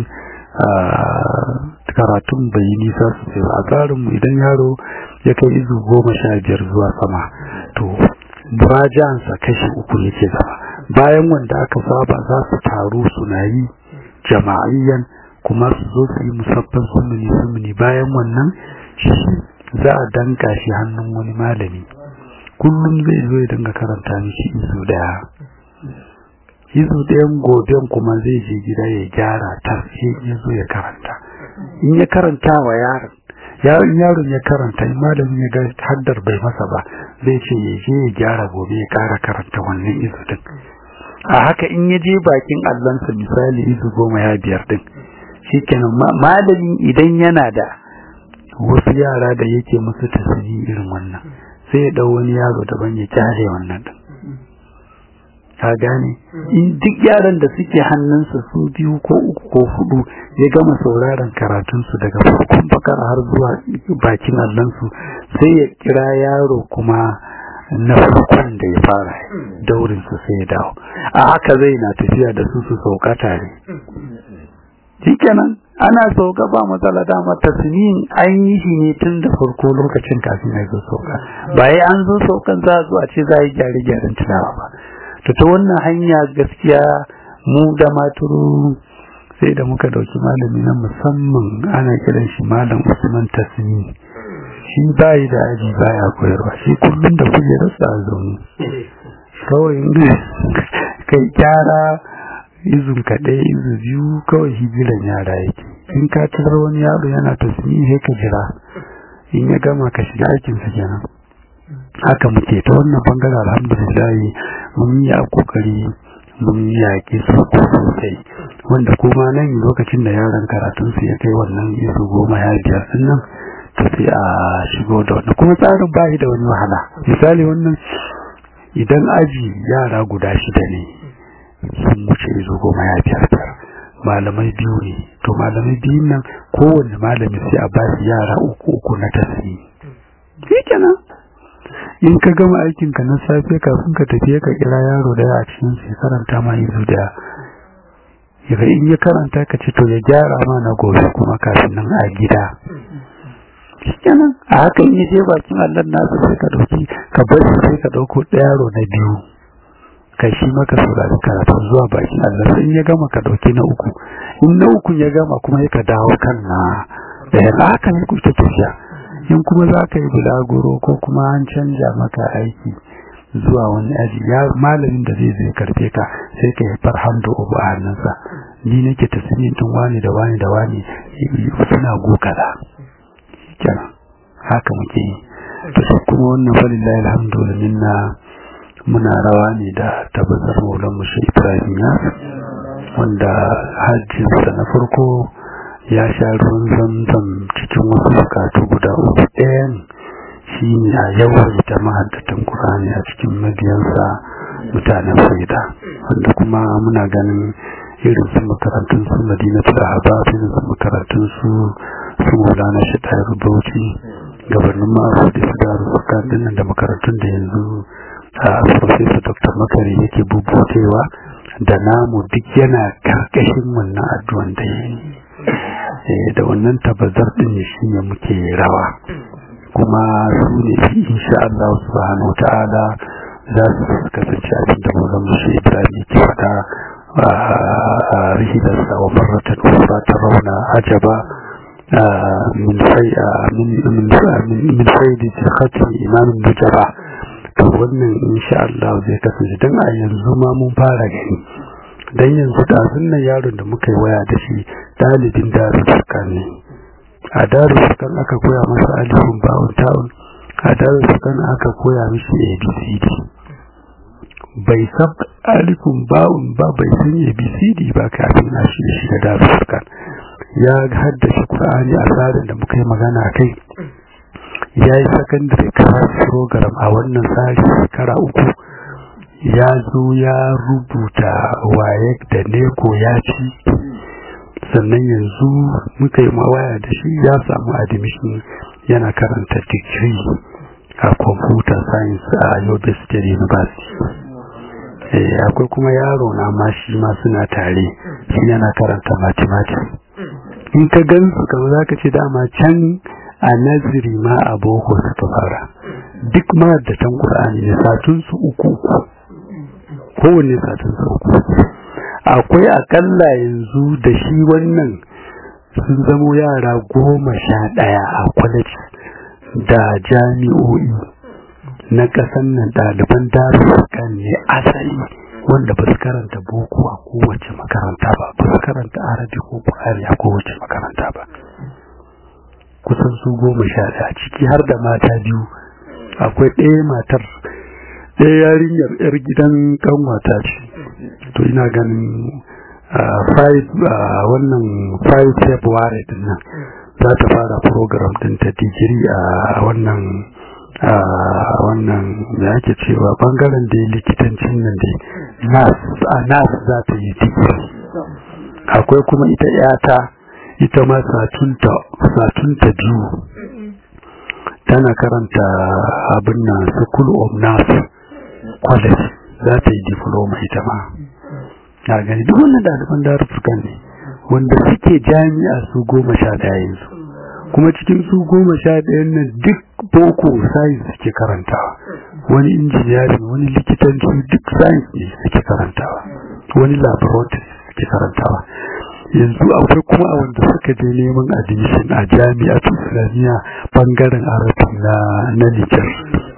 karatun bai yi nisa sosai ba a tsarinmu idan yaro ya kai izu goma sha biyar zuwa sama to murajansa kashi uku yake zama bayan wanda aka saba za su taru suna yi jama'ayyan kuma su zo su yi musaffan sumuni sumuni bayan wannan shi za a danka shi hannun wani malami kullum zai zo ya dinga karanta mishi izu daya izu ɗayan goben kuma zai je gida ya gyara ta sai ya zo ya karanta in ya karanta wa yaron yaron yaron ya karanta in malamin ya ga haddar bai masa ba zai ce ya je ya gyara gobe ya kara karanta wannan izu din a haka in ya je bakin allansa misali izu goma ya biyar din shikenan malamin idan yana da wasu yara da yake musu tasiri irin wannan sai ya dau wani yaro daban ya kyale wannan din ka gane in duk yaran da suke hannunsa su biyu ko uku ko hudu ya gama sauraron karatunsu daga farkon bakar har zuwa bakin allansu sai ya kira yaro kuma na farkon da ya fara daurinsu sai ya dawo a haka zai na tafiya da su su sauka tare shikenan ana sauka ba matsala dama tasmin an yi shi ne tun da farko lokacin kafin ya zo sauka bayan an zo saukan za a zo a ce za a yi gyare-gyaren tunawa ba to ta wannan hanya gaskiya mu da maturu sai da muka dauki malami na musamman ana kiran shi malam usman tasmi shi bayi da aji baya koyarwa shi kullum da kujerarsa a zaune kawai kai kyara izun kaɗai izu biyu kawai hijiran yara yake in ka tarar wani yaro yana tasmi sai ka jira in ya gama ka shiga aikinsa kenan haka muke ta wannan bangaren alhamdulillah mun yi a kokari mun yaƙi su sosai wanda kuma nan lokacin da yaran karatun su ya kai wannan isu goma ya biyar sun nan to sai a shigo da wannan kuma tsarin ba da wani wahala misali wannan idan aji yara guda shida ne sun wuce izo goma ya biyar biyar malamai biyu ne to malamai biyun nan kowanne malami sai a bashi yara uku uku na tasiri shi kenan in ka gama aikin ka na safe kafin ka tafi ka kira yaro da a cikin sai karanta ma izu da yaga in ya karanta ka ce to ya gyara ma na gobe kuma kafin nan a gida kenan a haka in je bakin Allah nasu sai ka dauki ka bar shi sai ka dauko yaro na biyu kai shi maka saurari karatu zuwa bakin Allah sai in ya gama ka dauki na uku in na uku ya gama kuma ya ka dawo kan na da yana haka ne ku ta tafiya in kuma za ka yi bulaguro ko kuma an canja maka aiki zuwa wani aji ya malamin da zai zai karfe ka sai ka yi farhamdu ubu a hannunsa ni nake tasiri tun wani da wani da wani suna gokala kenan haka muke yi to sai kuma wannan falillahi alhamdu minna muna rawa ne da tabbatar maulan mushi ibrahim ya wanda hajjinsa na farko ya sha ruwan zamzam cikin wasu bukatu guda uku ɗayan shi ne a yawaita mahaddatan Kur'ani a cikin mabiyansa mutanen faida wanda kuma muna ganin irin su makarantun su madinatu da habab irin su makarantun su su maulana shi ta bauchi gabanin ma'aru da su da rufuka dinnan da makarantun da yanzu a professor dr makari yake bubutewa da namu duk yana karkashin wannan addu'an da ya yi da wannan tabazar din shi ne muke rawa kuma su ne fi insha Allah subhanahu ta'ala za su kasance abin da mazan musu Ibrahim ke faɗa a rihilarsa wa marratan ukhra tarawna ajaba min fai min faidi khati imam nujaba to wannan insha Allah zai kasance dan a yanzu ma mun fara gani dan yanzu da nan yaron da muka yi waya da shi dalibin darussukan ne a darussukan aka koya masa alifin bawon ta'un a darussukan aka koya mishi abcd bai san alifin bawon ba bai san abcd ba kafin a shi shi da darussukan ya haddace qur'ani a tsarin da muka yi magana kai ya yi secondary class program a wannan tsari shekara uku ya zo ya rubuta waye da neko ya ci sannan yanzu muka yi mawaya da shi ya samu admission yana karanta degree a computer science a yobe state university akwai kuma yaro na ma shi ma suna tare shi yana karanta mathematics in ka gan su kamar za ka ce dama can a naziri ma a boko suka fara duk ma da tan ƙur'ani ne satunsu uku uku kowanne satunsu uku akwai akalla yanzu da shi wannan sun zamo yara goma sha ɗaya a kwalaji da jami'o'i na ƙasan nan ɗaliban darussukan ne asali wanda ba su karanta boko a kowace makaranta ba ba su karanta arabi ko ƙwari a kowace makaranta ba kusan su goma sha ɗaya ciki har da mata biyu akwai ɗaya matar ɗaya yarinyar 'yar gidan ƙanwata ce to ina ganin wannan 5 february din nan za ta fara program din ta digiri a wannan a wannan da ake cewa bangaren da ya likitancin nan da nas a nas za ta yi digiri akwai kuma ita yata ita ma satunta biyu tana karanta abin nan school of nurse college za ta yi diploma ita ma na gani duk wannan ɗaliban darussukan ne wanda suke jami'a su goma sha ɗaya yanzu kuma cikin su goma sha ɗayan nan duk boko science suke karantawa wani injiniyarin wani likitanci duk science ne suke karantawa wani laboratory suke karantawa yanzu akwai kuma a wanda suka je neman admission a jami'a islamiyya bangaren arabi na na nijar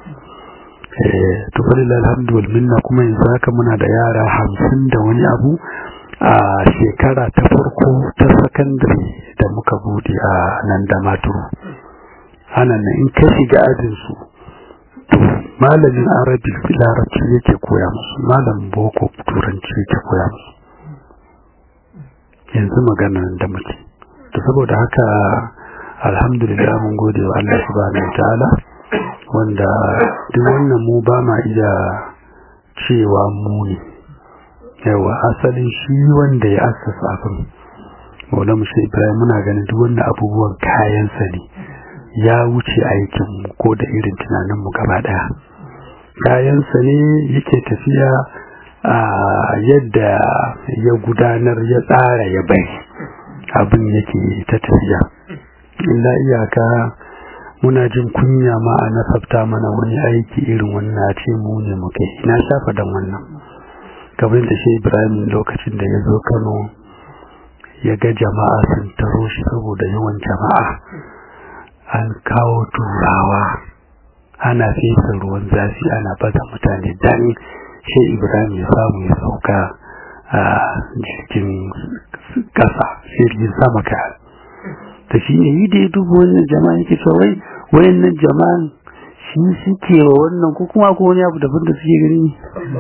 to falil alhamdu wal minna kuma yanzu haka muna da yara hamsin da wani abu a shekara ta farko ta sakandare da muka bude a nan da maturu ana nan in ka shiga ajinsu to malamin arabi larabci yake koya musu malamin boko turanci yake koya musu yanzu magana da muke to saboda haka alhamdulillah mun gode wa Allah subhanahu wa ta'ala wanda duk wannan mu ba ma iya cewa mu ne yawa asalin shi wanda ya assasa abin maula mushe ibrahim muna ganin duk wannan abubuwan kayansa ne ya wuce aikin mu ko da irin tunanin mu gaba daya kayansa ne yake tafiya a yadda ya gudanar ya tsara ya bai abin yake ta tafiya illa iyaka muna jin kunya ma a nasabta mana wani aiki irin wannan ce mu ne muke ina shafa dan wannan kamar da shi ibrahim lokacin da ya zo kano ya ga jama'a sun taro shi saboda yawan jama'a an kawo turawa ana fesa ruwan zafi ana baza mutane dan shi ibrahim ya samu ya sauka a jirgin kasa jirgin sama ka ta shi ne yi da ya dubu wannan jama'a yake cewa wai wayannan jama'an shi suke wa wannan ko kuma ko wani abu daban da suke gani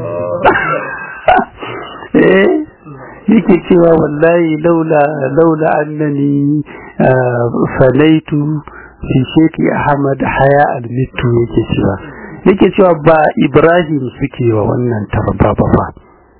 eh yake cewa wallahi laula laula annani falaitu fi sheki ahmad haya almitu yake cewa yake cewa ba ibrahim suke wa wannan tarba ba ba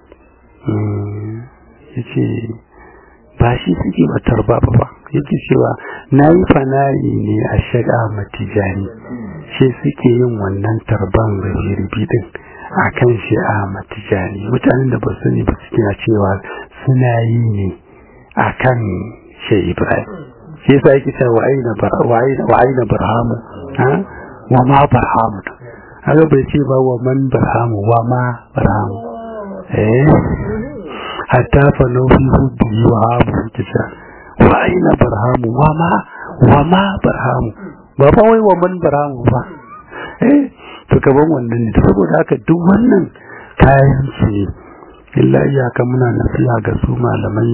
yace ba shi suke ba tarba ba ba yake cewa na yi fanari ne a shaga matijani shi suke yin wannan tarban da jirbi din a kan shi a matijani mutanen da ba su ne ba suke na cewa suna yi ne a kan shi ibrahim shi yasa yake cewa wa aina barhamu wa ma barhamu haka bai ce ba wa man barhamu wa ma barhamu eh hatta fa naufi hubbi wa hamu kisa wa aina barhamu wa ma wa ma barhamu ba fa wai wa man barhamu ba eh to kaman wannan ne saboda haka duk wannan kayan su ne illa iyaka muna nasiha ga su malamai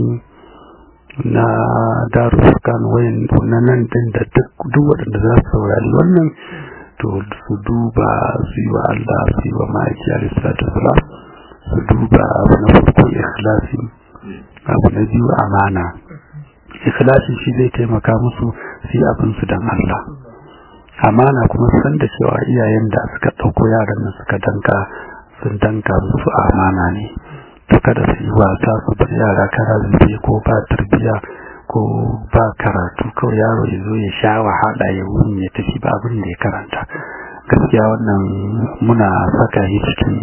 na darussukan wayan na nan din da duk waɗanda za su saurari wannan to su duba su yi wa Allah su yi wa ma'aiki alaihi su duba abu na farko ikhlasi abu na biyu amana ikhlasi shi zai taimaka musu su yi abin su don Allah amana kuma san da cewa iyayen da suka ɗauko yaran nan suka danka sun danka musu amana ne to kada su yi wasa su bar yara kara zube ko ba tarbiya ko ba karatu kawai yaro ya zo ya sha wahala ya wuni ya tafi ba abin da ya karanta gaskiya wannan muna saka shi cikin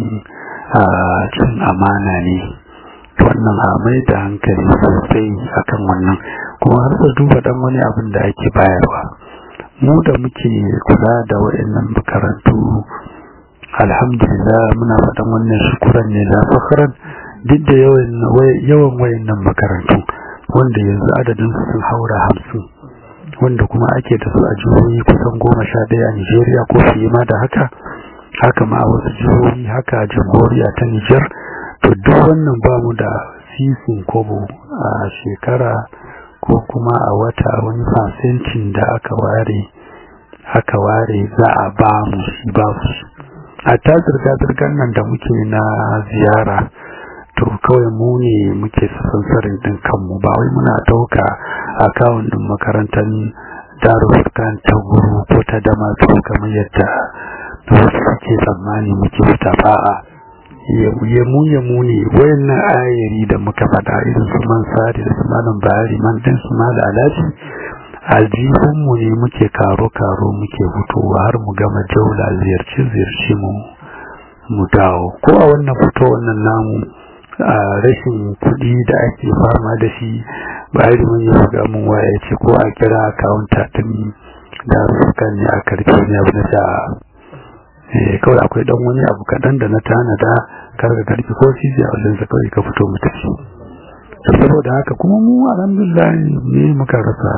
cin amana ne wannan a mai da hankali sosai akan wannan kuma har da duba dan wani abin da ake bayarwa mu da muke kula da waɗannan makarantu alhamdulillah muna faɗan wannan shukuran ne da fakaran duk da yawan wayannan makarantu wanda yanzu adadin su sun haura hamsin wanda kuma ake da su a jihohi kusan goma sha ɗaya a nigeria ko fiye ma da haka haka ma a wasu jihohi haka a jamhuriya ta nijar to duk wannan ba mu da sisin kobo a shekara ko kuma a wata wani fasentin da aka ware aka ware za a ba mu shi ba su a ta zirga-zirgar nan da muke na ziyara to kawai mu ne muke sansarin din kanmu ba wai muna dauka akawun din makarantar darussukan ta guru ko ta dama kamar yadda wasu suke tsammani muke fita ba'a yamu yamu ne wayannan ayari da muka faɗa irin su man sari da su malam bayari man din su ma da alaji aljihunmu ne muke karo karo muke fitowa har mu gama jaula ziyarci ziyarci mu mu dawo ko a wannan fito wannan namu a rashin kuɗi da ake fama da shi bayari mun yi ga mun waya ce ko a kira akawunta din da suka ne a karfe ne abu na sha kawai akwai dan wani abu kaɗan da na tanada karga karfi ko shi a wajen sa kawai ka fito mu tafi saboda haka kuma mu alhamdulillah ne muka rasa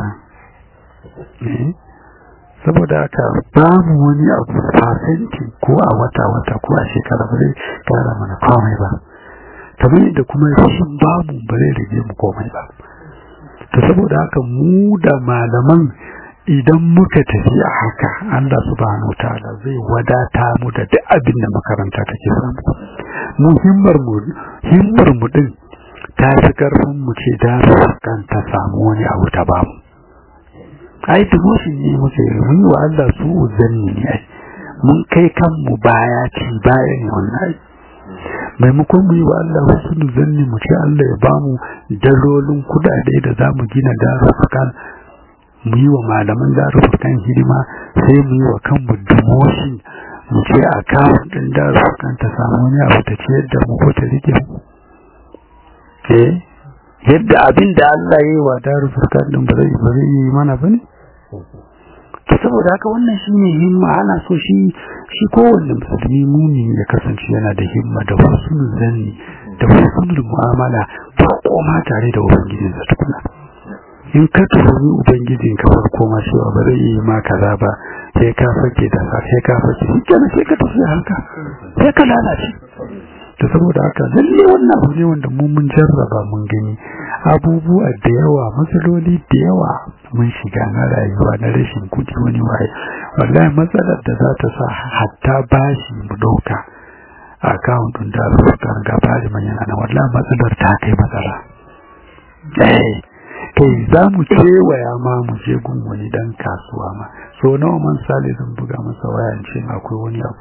saboda haka babu wani abu fasenti ko a wata wata ko a shekara ba zai kara mana komai ba kamar yadda kuma rashin babu ba zai rage mu komai ba to saboda haka mu da malaman idan muka tafi a haka Allah subhanahu wataala zai wadata mu da duk abin da makaranta take samu mu himmar mu himmar mu din ta fi karfin mu ce da kan ta samu wani abu ta bamu ai demotion ne muke mun yi wa Allah su zanni ne ai mun kai kanmu baya ci bayan wannan maimakon mu yi wa Allah wasu zanni mu ce Allah ya bamu dalolin kudade da za mu gina darufukan mu yi wa malaman darufukan hidima sai mu yi wa kanmu demotion mu ce a kawo ɗin darufukan ta samu wani abu ta ce yadda mu ko ta rike mu yadda abin da Allah ya yi wa darufukan ɗin ba zai yi mana ba ne to saboda haka wannan shine himma ana so shi shi kowanne musulmi muni ya kasance yana da himma da husnul zanni da husnul mu'amala ba koma tare da ubangijin sa tukuna in ka tuhumi ubangijin ka farko ma cewa ba zai yi ma kaza ba sai ka fake da sa sai ka fake shi kenan sai ka tafi haka sai ka lalace to saboda haka lalle wannan abu ne wanda mu mun jarraba mun gani abubuwa da yawa matsaloli da yawa mun shiga na rayuwa na rashin kudi wani waye wallahi matsalar da za ta sa hatta bashi mu dauka account din da rukar gaba da manyan ana wallahi matsalar ta kai matsala eh kai za mu kewaya ma mu je gun wani dan kasuwa ma so nawa man sale zan buga masa wayan ce akwai wani abu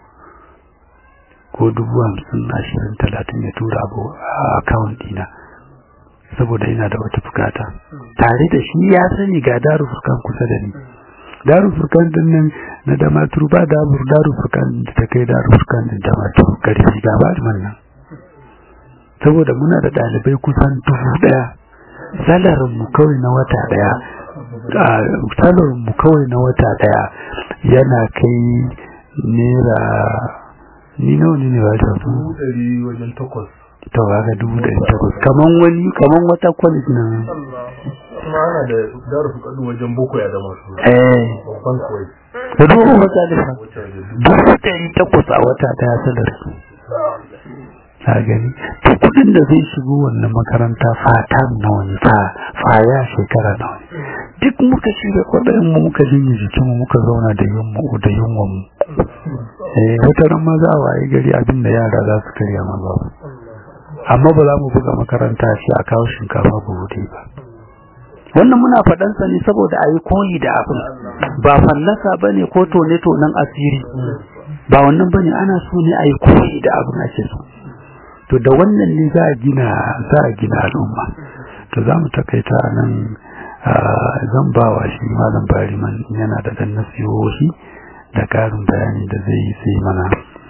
ko dubu hamsin ashirin talatin ya tura abu a account dina saboda ina da wata bukata tare da shi ya sani ga daru furkan kusa da ni daru furkan din nan na da maturu ba daru daru furkan da ta kai daru furkan din da maturu karfi ga ba man nan saboda muna da dalibai kusan dubu daya salarin mu kawai na wata daya salarin mu kawai na wata daya yana kai naira ni nawa ne ne ba ta su wajen takwas to ga dubu da takwas kaman wani kaman wata kwalit na kuma ana da daru su kadu wajen boko ya zama su eh babban kawai da dubu wata da fa wata da dubu dubu ɗari takwas a wata daya sadar su ka gani to kudin da zai shigo wannan makaranta fata nawa ne fa faya shekara nawa ne duk muka shiga kwaɗayin mu muka jinye jikinmu muka zauna da yunmu da yunwan mu eh wata ran ma za a waye gari abin da yara za su karya ma babu amma ba za mu buga makaranta shi a kawo shinkafa buhu ba wannan muna faɗansa ne saboda a yi koyi da abin ba fallasa ba ne ko tone-tonen asiri ba wannan ba ne ana so ne a yi koyi da abin ake so to da wannan ne za a gina za a gina al'umma to za mu takaita a nan zan ba wa shi malam bariman yana da ɗan nasihohi da ƙarin bayani da zai yi sai mana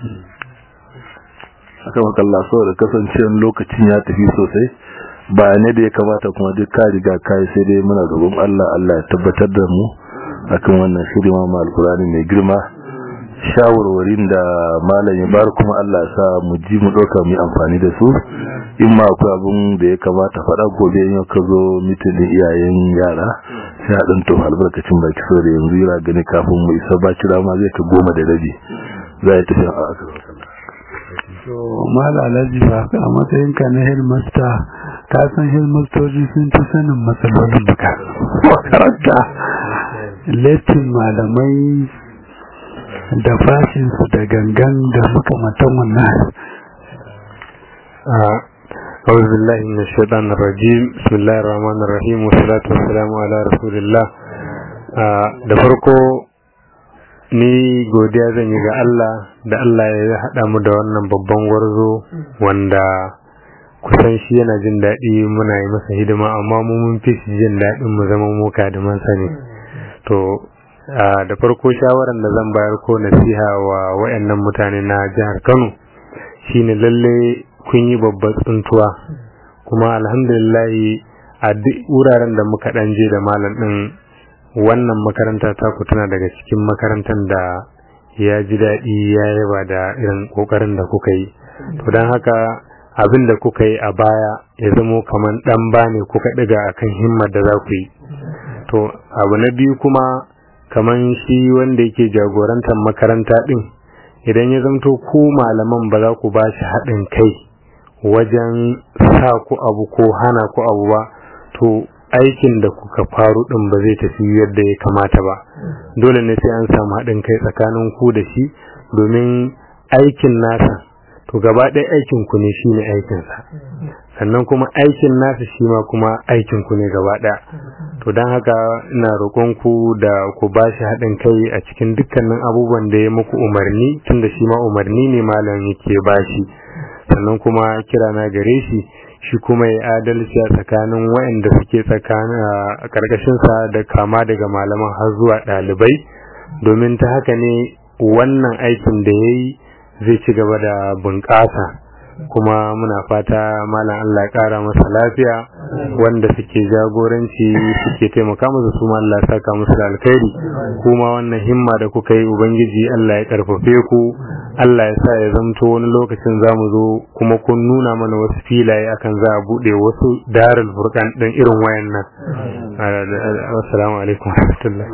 aka maka Allah saboda kasancewar lokacin ya tafi sosai bayanai da ya kamata kuma duk ka riga kai sai dai muna gaban Allah Allah ya tabbatar da mu akan wannan shiri ma alkurani mai girma shawarwarin da malam ya bar kuma Allah ya sa mu ji mu dauka mu amfani da su in ma akwai abun da ya kamata faɗa gobe in ka zo mitin iyayen yara sai a ɗan to albarkacin baki so da yanzu yana gani kafin mu isa ba kira ma zai ta goma da rabi za a tafi a aka to mala alhaji ba a matsayin ka na headmaster ka san headmastoji sun fi sanin matsalolin makaranta latin malamai da fashin su da gangan da makamantan wannan أعوذ بالله من الشيطان الرجيم بسم الله الرحمن الرحيم والصلاة والسلام على رسول الله da farko ni godiya zan yi ga Allah da Allah ya haɗa mu da wannan babban gwarzo wanda kusan shi yana jin daɗi muna yi masa hidima amma mu mun fi shi jin daɗin mu zama mu kadiman sa ne to da farko shawaran da zan bayar ko nasiha wa wayannan mutane na jihar Kano shine lalle kun yi babbar tsuntuwa kuma alhamdulillah a duk wuraren da muka ɗan je da malam ɗin wannan makaranta ta ku tana daga cikin makarantar da ya ji daɗi ya yaba da irin ƙoƙarin da kuka yi to don haka abin da kuka yi a baya ya zamo kamar ɗan ba ne kuka ɗiga a kan himmar da za ku yi to abu na biyu kuma kamar shi wanda yake jagorantar makaranta ɗin idan ya zamto ku malaman ba za ku ba shi haɗin kai wajen sa ku abu ko hana ku abu ba to aikin da kuka faru din ba zai tafi yadda ya kamata ba dole ne sai an samu haɗin kai tsakanin ku da shi domin aikin nasa to gaba ɗaya aikin ku ne shine aikinsa sannan kuma aikin nasu shi ma kuma aikin ku ne gaba ɗaya to don haka ina roƙon ku da ku ba shi haɗin kai a cikin dukkanin abubuwan da ya muku umarni tunda shi ma umarni ne malam yake ba shi sannan kuma kira na gare shi shi kuma ya adalci a tsakanin waɗanda suke tsakanin a ƙarƙashinsa da kama daga malaman har zuwa ɗalibai domin ta haka ne wannan aikin da ya yi zai ci gaba da bunƙasa kuma muna fata malam Allah ya ƙara masa lafiya wanda suke jagoranci suke taimaka masa su ma Allah ya saka musu da alkhairi kuma wannan himma da kuka yi ubangiji Allah ya karfafe ku Allah ya sa ya zamto wani lokacin zamu zo kuma kun nuna mana wasu filaye akan za a bude wasu darul furqan din irin wayannan assalamu alaikum warahmatullahi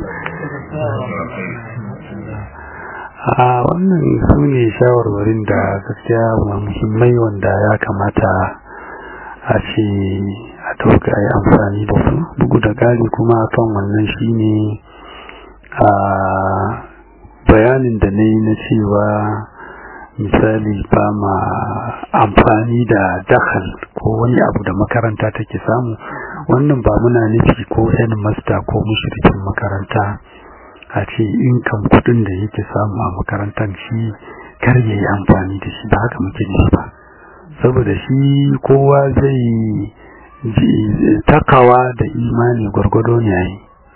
a wannan su ne shawarwarin da gaskiya muhimmai wanda ya kamata a ce a tauka a yi amfani da su bugu da gari kuma kan wannan shine a bayanin da na yi na cewa misali ba ma amfani da dakal ko wani abu da makaranta take samu wannan ba muna nufi ko yan masta ko mushrikin makaranta a ce inkan kudin da yake samu a makarantar shi kar ya yi amfani da shi ba haka muke nufi ba saboda shi kowa zai takawa da imani gwargwado ne yayi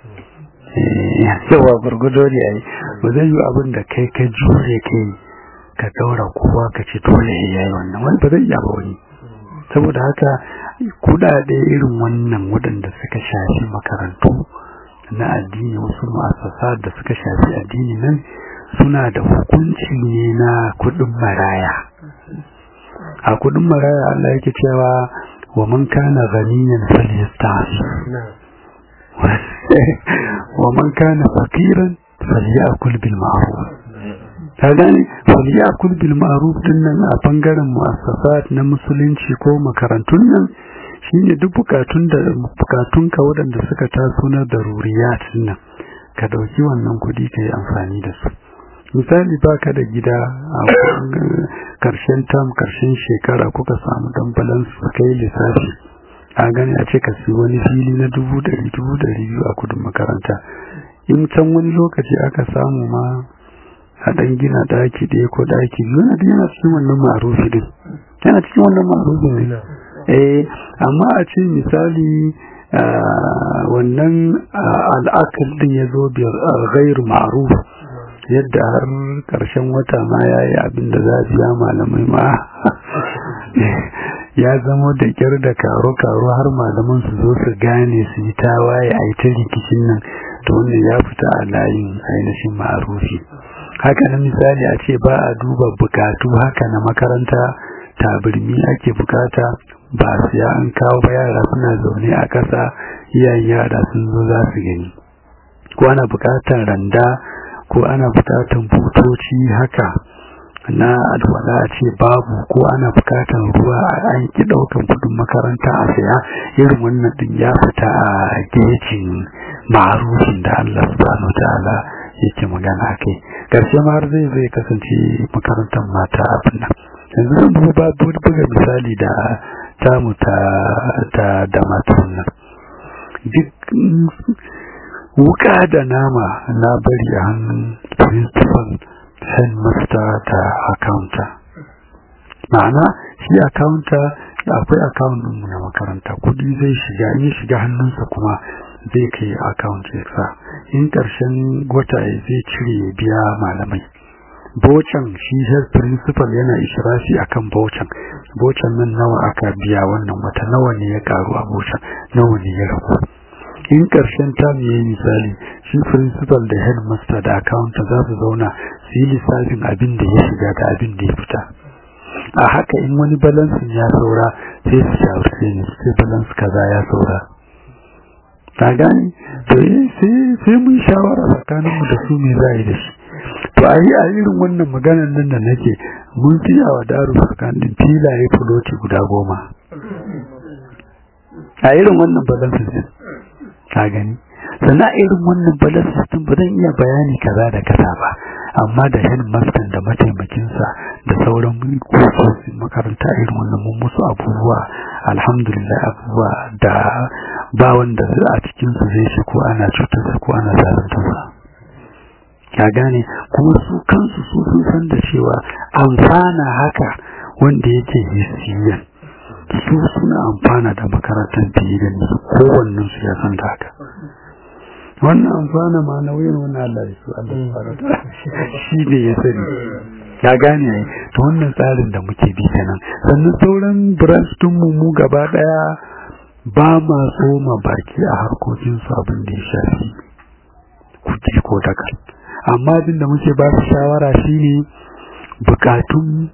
yawa gwargwado ne yayi ba zai yi abin da kai ka jure kai ka daura kowa ka ce dole ya yi wannan wani ba zai iya ba wani saboda haka kudade irin wannan waɗanda suka shafi makarantu na addini wasu ma'asasa da suka shafi addini nan suna da hukunci ne na kudin maraya a kudin maraya Allah yake cewa wa man kana ghaniyan falyasta'fi wa man kana faqiran falyakul bil ma'ruf ka gane falyakul bil ma'ruf din nan a bangaren mu'assasat na musulunci ko makarantun nan shine duk bukatun da bukatunka waɗanda suka taso na daruriyat nan ka dauki wannan kudi ka yi amfani da su misali baka da gida a karshen tam karshen shekara kuka samu dan balance kai lissafi a gani a ce ka si wani fili na dubu ɗari dubu ɗari biyu a kudin makaranta in can wani lokaci aka samu ma a ɗan gina ɗaki ɗaya ko ɗaki biyu yana yana cikin wannan ma'arufi din yana cikin wannan ma'arufi ne eh amma a ce misali wannan al'akal din ya zo biyar ghairu ma'ruf yadda har karshen wata ma ya yi abin da za a biya malamai ma ya zama da kyar da karo-karo har malaman su zo su gane su yi tawaye a ita rikicin nan to wannan ya fita a layin ainihin ma'arufi haka na misali a ce ba a duba bukatu haka na makaranta tabirmi ake bukata ba siya an kawo ba yara suna zaune a ƙasa iyayen yara sun zo za su gani ko ana bukatar randa ko ana bukatar butoci haka na alwala a ce babu ko ana bukatar ruwa an ki daukan kudin makaranta a saya irin wannan din ya fita a gejin ma'arufin da Allah subhanahu ta'ala yake magana kai karshe ma har zai zai kasance makarantar mata abin nan yanzu zan buga buga misali da tamu ta ta da matan nan duk wuka da nama na bari a hannun principal headmaster da accountant ma'ana shi accountant akwai account mu na makaranta kudi zai shiga in shiga hannunsa kuma zai kai account ya sa in karshen wata zai cire ya biya malamai bocan shi head principal yana ishirashi akan bocan bocan nan nawa aka biya wannan wata nawa ne ya karu a bocan nawa ne ya ragu in karshen tam yayi misali shi principal da headmaster da accountant za su zauna su yi lissafin abin da ya shiga da abin da ya fita a haka in wani balansin ya saura sai su shawarce ne sai balans kaza ya saura ta gani to sai mun shawara tsakaninmu da su me za a yi da shi to a yi a irin wannan maganar nan da nake mun fiya wa daru tsakanin filaye fuloti guda goma a irin wannan balansin din ka gani sannan irin wannan balance system ba zan iya bayani kaza da kaza ba amma da headmaster da mataimakinsa da sauran kusosin makaranta irin wannan mun musu abubuwa alhamdulillah abubuwa da ba wanda a cikinsu zai shi ko ana cutarsa ko ana zaluntarsa ya gane kuma su kansu su sun san da cewa amfana haka wanda yake hisiyan su suna amfana da makarantar fiye da su kowannen su ya san da haka wannan amfana ma na wuyan wani Allah su Allah shi ne ya sani ya gane ai to wannan tsarin da muke bi kenan sannan sauran branch din mu mu gaba daya ba ma tsoma baki a harkokin su abin da ya shafi kuɗi ko daga amma abin da muke ba su shawara shine bukatun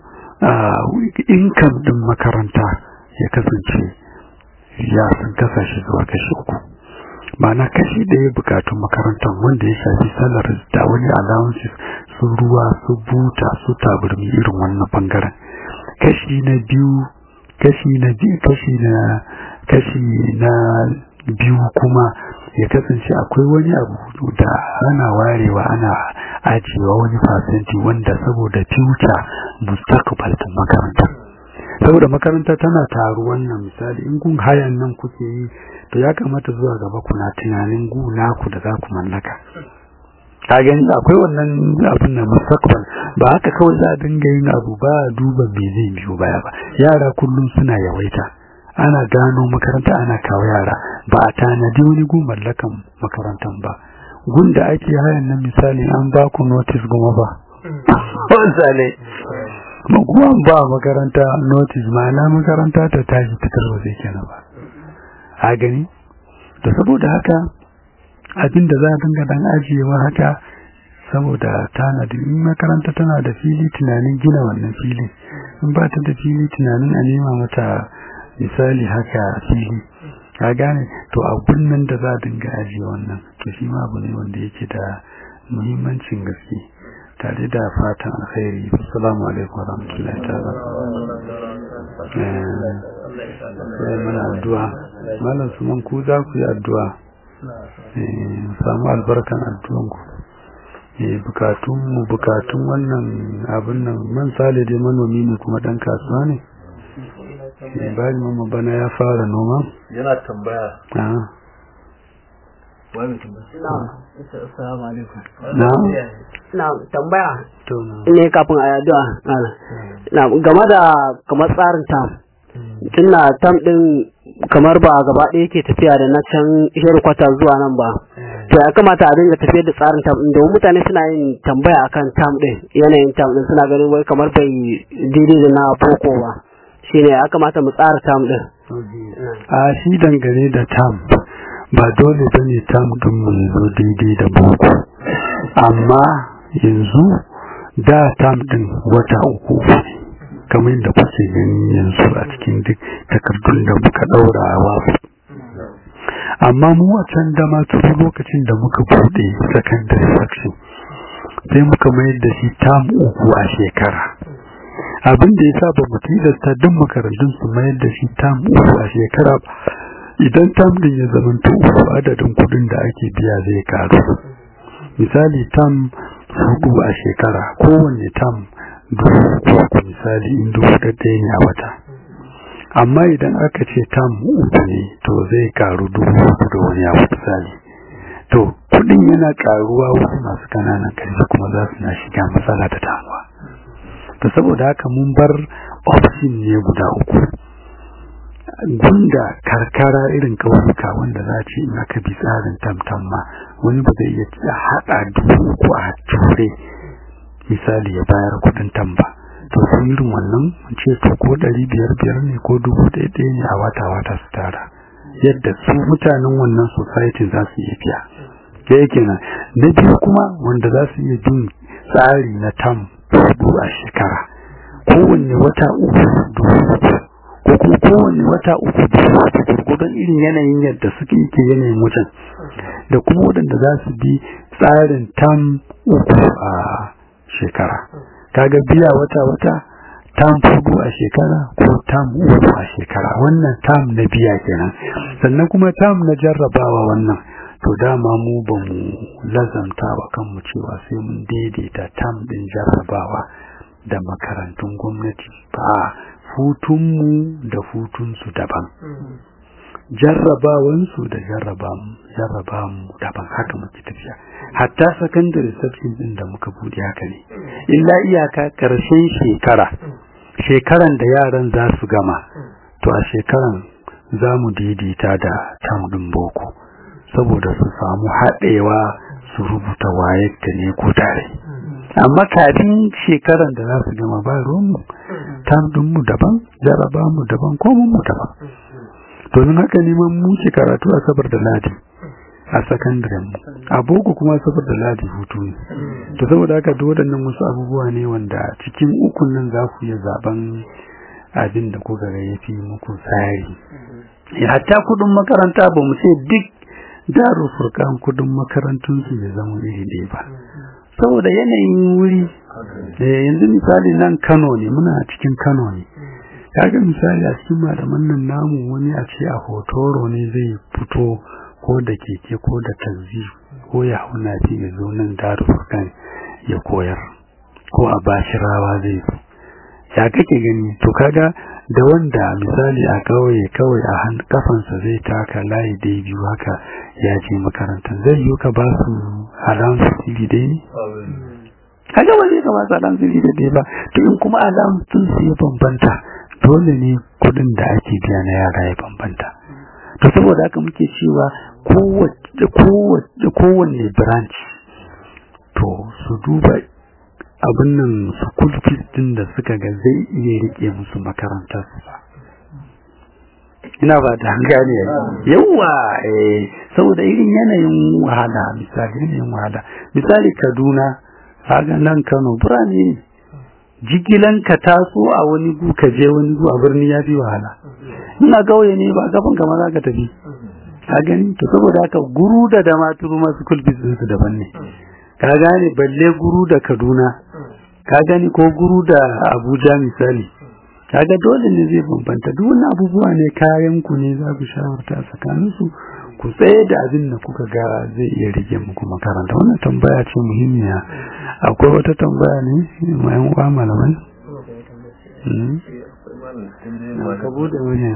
income din makaranta ya kasance ya sun kasashe zuwa kashi uku ma'ana kashi ɗaya bukatun makarantar wanda ya shafi salaris da wani allowances su ruwa su buta su taburmi irin wannan bangaren kashi na biyu kashi na biyu kashi na kashi na biyu kuma ya kasance akwai wani abu da ana warewa ana ajiyewa wani fasenti wanda saboda future mustaqbal din makaranta saboda makaranta tana taru wannan misali in kun hayan nan kuke yi to ya kamata zuwa gaba kuna tunanin gu naku da za ku mallaka ka gani akwai wannan abin na mustaqbal ba haka kawai za a dinga yin abu ba duba me zai biyo baya ba yara kullum suna yawaita ana gano makaranta ana kawo yara ba a tanadi wani gu mallakan makarantan ba gun da ake hayan nan misali an ba ku notice goma ba wanda ne kuma ba makaranta notice ma'ana makaranta ta tashi ta tarwa zai kenan ba a gani da saboda haka abin da za a dinga dan ajiyewa haka saboda tanadi in makaranta tana da fili tunanin gina wannan fili in ba ta da fili tunanin a nema mata misali haka fili ka gane to abun nan da za a dinga ajiye wannan to shi ma abu ne wanda yake da muhimmancin gaske tare da fatan alkhairi assalamu alaikum wa rahmatullahi ta'ala eh mana addu'a malam suman ku za ku yi addu'a eh samu albarkan addu'an ku eh bukatun mu bukatun wannan abin nan man sale dai manomi ne kuma dan kasuwa ne eh bari mamma bana ya fara noma yana tambaya ah wani tambaya Assalamu alaikum. na Na tambaya to na ne kafin a addu'a. Na game da kamar tsarin tam. Tunda tam din kamar ba gaba ɗaya yake tafiya da na can kwata zuwa nan ba. To ya kamata a dinga tafiyar da tsarin tam din domin mutane suna yin tambaya akan tam din yanayin tam din suna ganin wai kamar bai daidai da na boko ba. Shine ya kamata mu tsara tam din. a shi dangane da tam ba dole ba ne tam ɗin mu ya zo daidai da boko amma yanzu da tam ɗin wata uku ne kamar yadda kuke gani yanzu a cikin duk takardun da muka ɗaura a wasu amma mu a can da ma tun lokacin da muka buɗe secondary section sai muka mayar da shi tam uku a shekara abin da ya sa ba mu tilasta duk makarantun su mayar da shi tam uku a shekara ba idan tam din ya zama uku adadin kudin da ake biya zai karu misali tam hudu a shekara kowanne tam dubu uku misali in dubu ɗaya ne a wata amma idan aka ce tam uku ne to zai karu dubu uku da wani abu misali to kudin yana karuwa wasu masu kananan karfi kuma za su na shiga matsala da damuwa to saboda haka mun bar option ne guda uku gunda karkara irin kauyuka wanda za ce in aka bi tsarin tamtam ma wani ba zai iya haɗa dubu ko a ture misali ya bayar kuɗin tamba to su irin wannan ce to ko ɗari biyar biyar ne ko dubu ɗaya ɗaya ne a wata wata su tara yadda su mutanen wannan society za su iya biya da yake nan na biyu kuma wanda za su iya bin tsari na tam hudu a shekara kowanne wata uku dubu uku ko kuma kowane wata uku da gurgudan irin yanayin yadda suke yake yanayin wajen da kuma waɗanda za su bi tsarin tam uku a shekara kaga biya wata-wata tam fudu a shekara ko tam uku a shekara wannan tam na biya kenan sannan kuma tam na jarrabawa wannan to dama mu ba mu lazamta wa kanmu cewa sai mun daidaita tam din jarrabawa da makarantun gwamnati ba hutunmu da hutunsu daban jarrabawansu da jarrabamu daban haka muke tafiya hatta secondary section din da muka bude haka ne illa iyaka karshen shekara shekaran da yaran za su gama to a shekaran za mu daidaita da tam din boko saboda su samu haɗewa su rubuta wayar da ne ko tare amma kafin shekaran da za su gama ba ruwanmu tam dinmu daban jarraba mu daban komun mu daban domin haka neman muke karatu a sabar da ladi a sakandaren mu a boko kuma sabar da ladi hutu ne to saboda haka duk waɗannan wasu abubuwa ne wanda cikin ukun nan za ku iya zaben abin da kuka ga ya fi muku tsari hatta kudin makaranta ba mu ce duk daru furkan kudin makarantun su ya zama iri ɗaya ba saboda yanayin wuri yanzu misali nan kano ne muna cikin kano ne kaga misali a cikin malaman nan namu wani a ce a hotoro ne zai fito ko da keke ko da tanzi ko ya hau nafi ya zo nan daru furkan ya koyar ko a bashirawa zai zo ya kake gani to kaga da wanda misali a kauye kawai a kafansa zai taka layi dai biyu haka ya je makarantar zai yi ka ba su alamun siri dai ne kaga ba zai ka ba su alamun siri dai ba to in kuma alamun sun su ya bambanta dole ne kudin da ake biya na yara ya bambanta to saboda haka muke cewa kowanne branch to su duba abin nan school fees din da suka ga zai iya rike musu makarantar su ba ina ba da gane yawa eh saboda irin yanayin wahala misali yanayin wahala misali Kaduna kaga nan Kano birane jigilan ka taso a wani gu ka je wani gu a birni ya fi wahala ina gauye ne ba gaban kamar za ka tafi ka gani to saboda haka guru da damaturu masu school fees su daban ne ka gane balle guru da Kaduna ka gani ko guru da Abuja misali kaga dole ne zai bambanta duk wani abubuwa ne kayan ku ne za ku shawarta tsakanin su ku tsaye da abin da kuka ga zai iya rike muku makaranta wannan tambaya ce muhimmiya akwai wata tambaya ne mai uwa malamai ka bude wani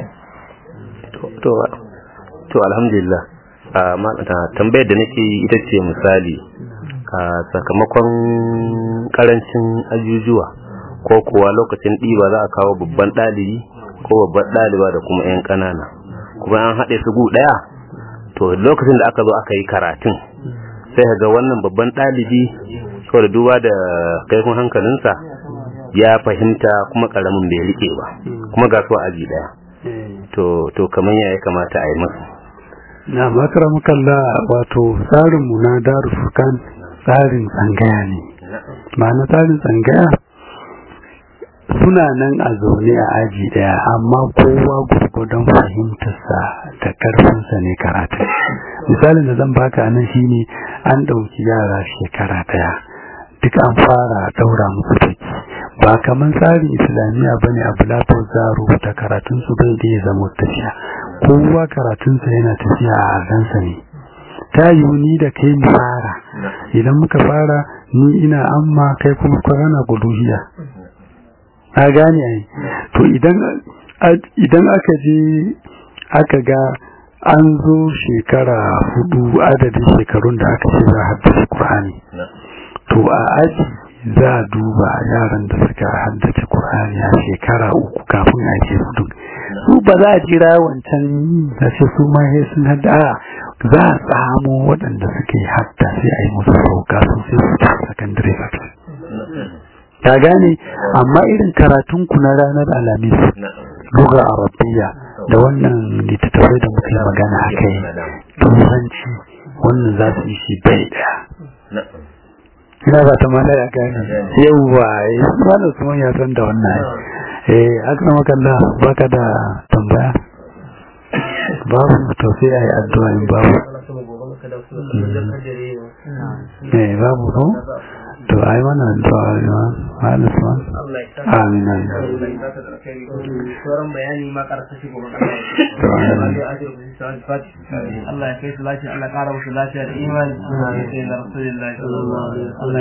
to alhamdulillah tambayar da nake ita ce misali a sakamakon karancin ajujuwa ko kuwa lokacin ɗiba za a kawo babban ɗalibi ko babban ɗaliba da kuma 'yan ƙanana kuma an haɗe su gu ɗaya to lokacin da aka zo aka yi karatun sai ga wannan babban ɗalibi da duba da kaifin hankalinsa ya fahimta kuma ƙaramin bai riƙe ba kuma ga su aji ɗaya to kamar ya kamata a yi masu na makaramakalla wato tsarinmu na darussukan tsarin tsangaya ne ma'ana tsarin tsangaya suna nan a zaune a aji daya amma kowa gurgudan fahimtarsa da karfinsa ne karatun misalin da zan baka nan shine an ɗauki yara shekara daya duk an fara daura musu taki ba kamar tsarin islamiyya ba ne abu lafa za rubuta karatunsu bai da ya zama tafiya kowa karatunsa yana tafiya a azansa ne ta yi ni da kai mu fara idan muka fara ni ina amma kai kuma kwarana guduhiya a gane ai to idan idan aka je aka ga an zo shekara hudu adadin shekarun da aka ce za a haddace Qur'ani to a aji za a duba yaran da suka haddace Qur'ani a shekara uku kafin a ce hudu su ba za a jira wancan da ce su ma sai sun hadda za a tsamo waɗanda suke hadda sai a yi musu sauka su sai su ta secondary ta gane amma irin karatun ku na ranar alamis lugar arabiya da wannan littattafai da muke magana a kai turanci wannan za su yi shi bai daya ina ba ta mala ya gane yauwa ya ba da su ya san da wannan eh aka makalla baka da tambaya babu to sai a yi addu'a in babu eh babu ko to ai mana addu'a ya halisa amin amin sauran bayani ma karasa shi gobe Allah ya kai su lafiya Allah ya kara musu lafiya da imani Allah ya kai da rasulullahi sallallahu alaihi wasallam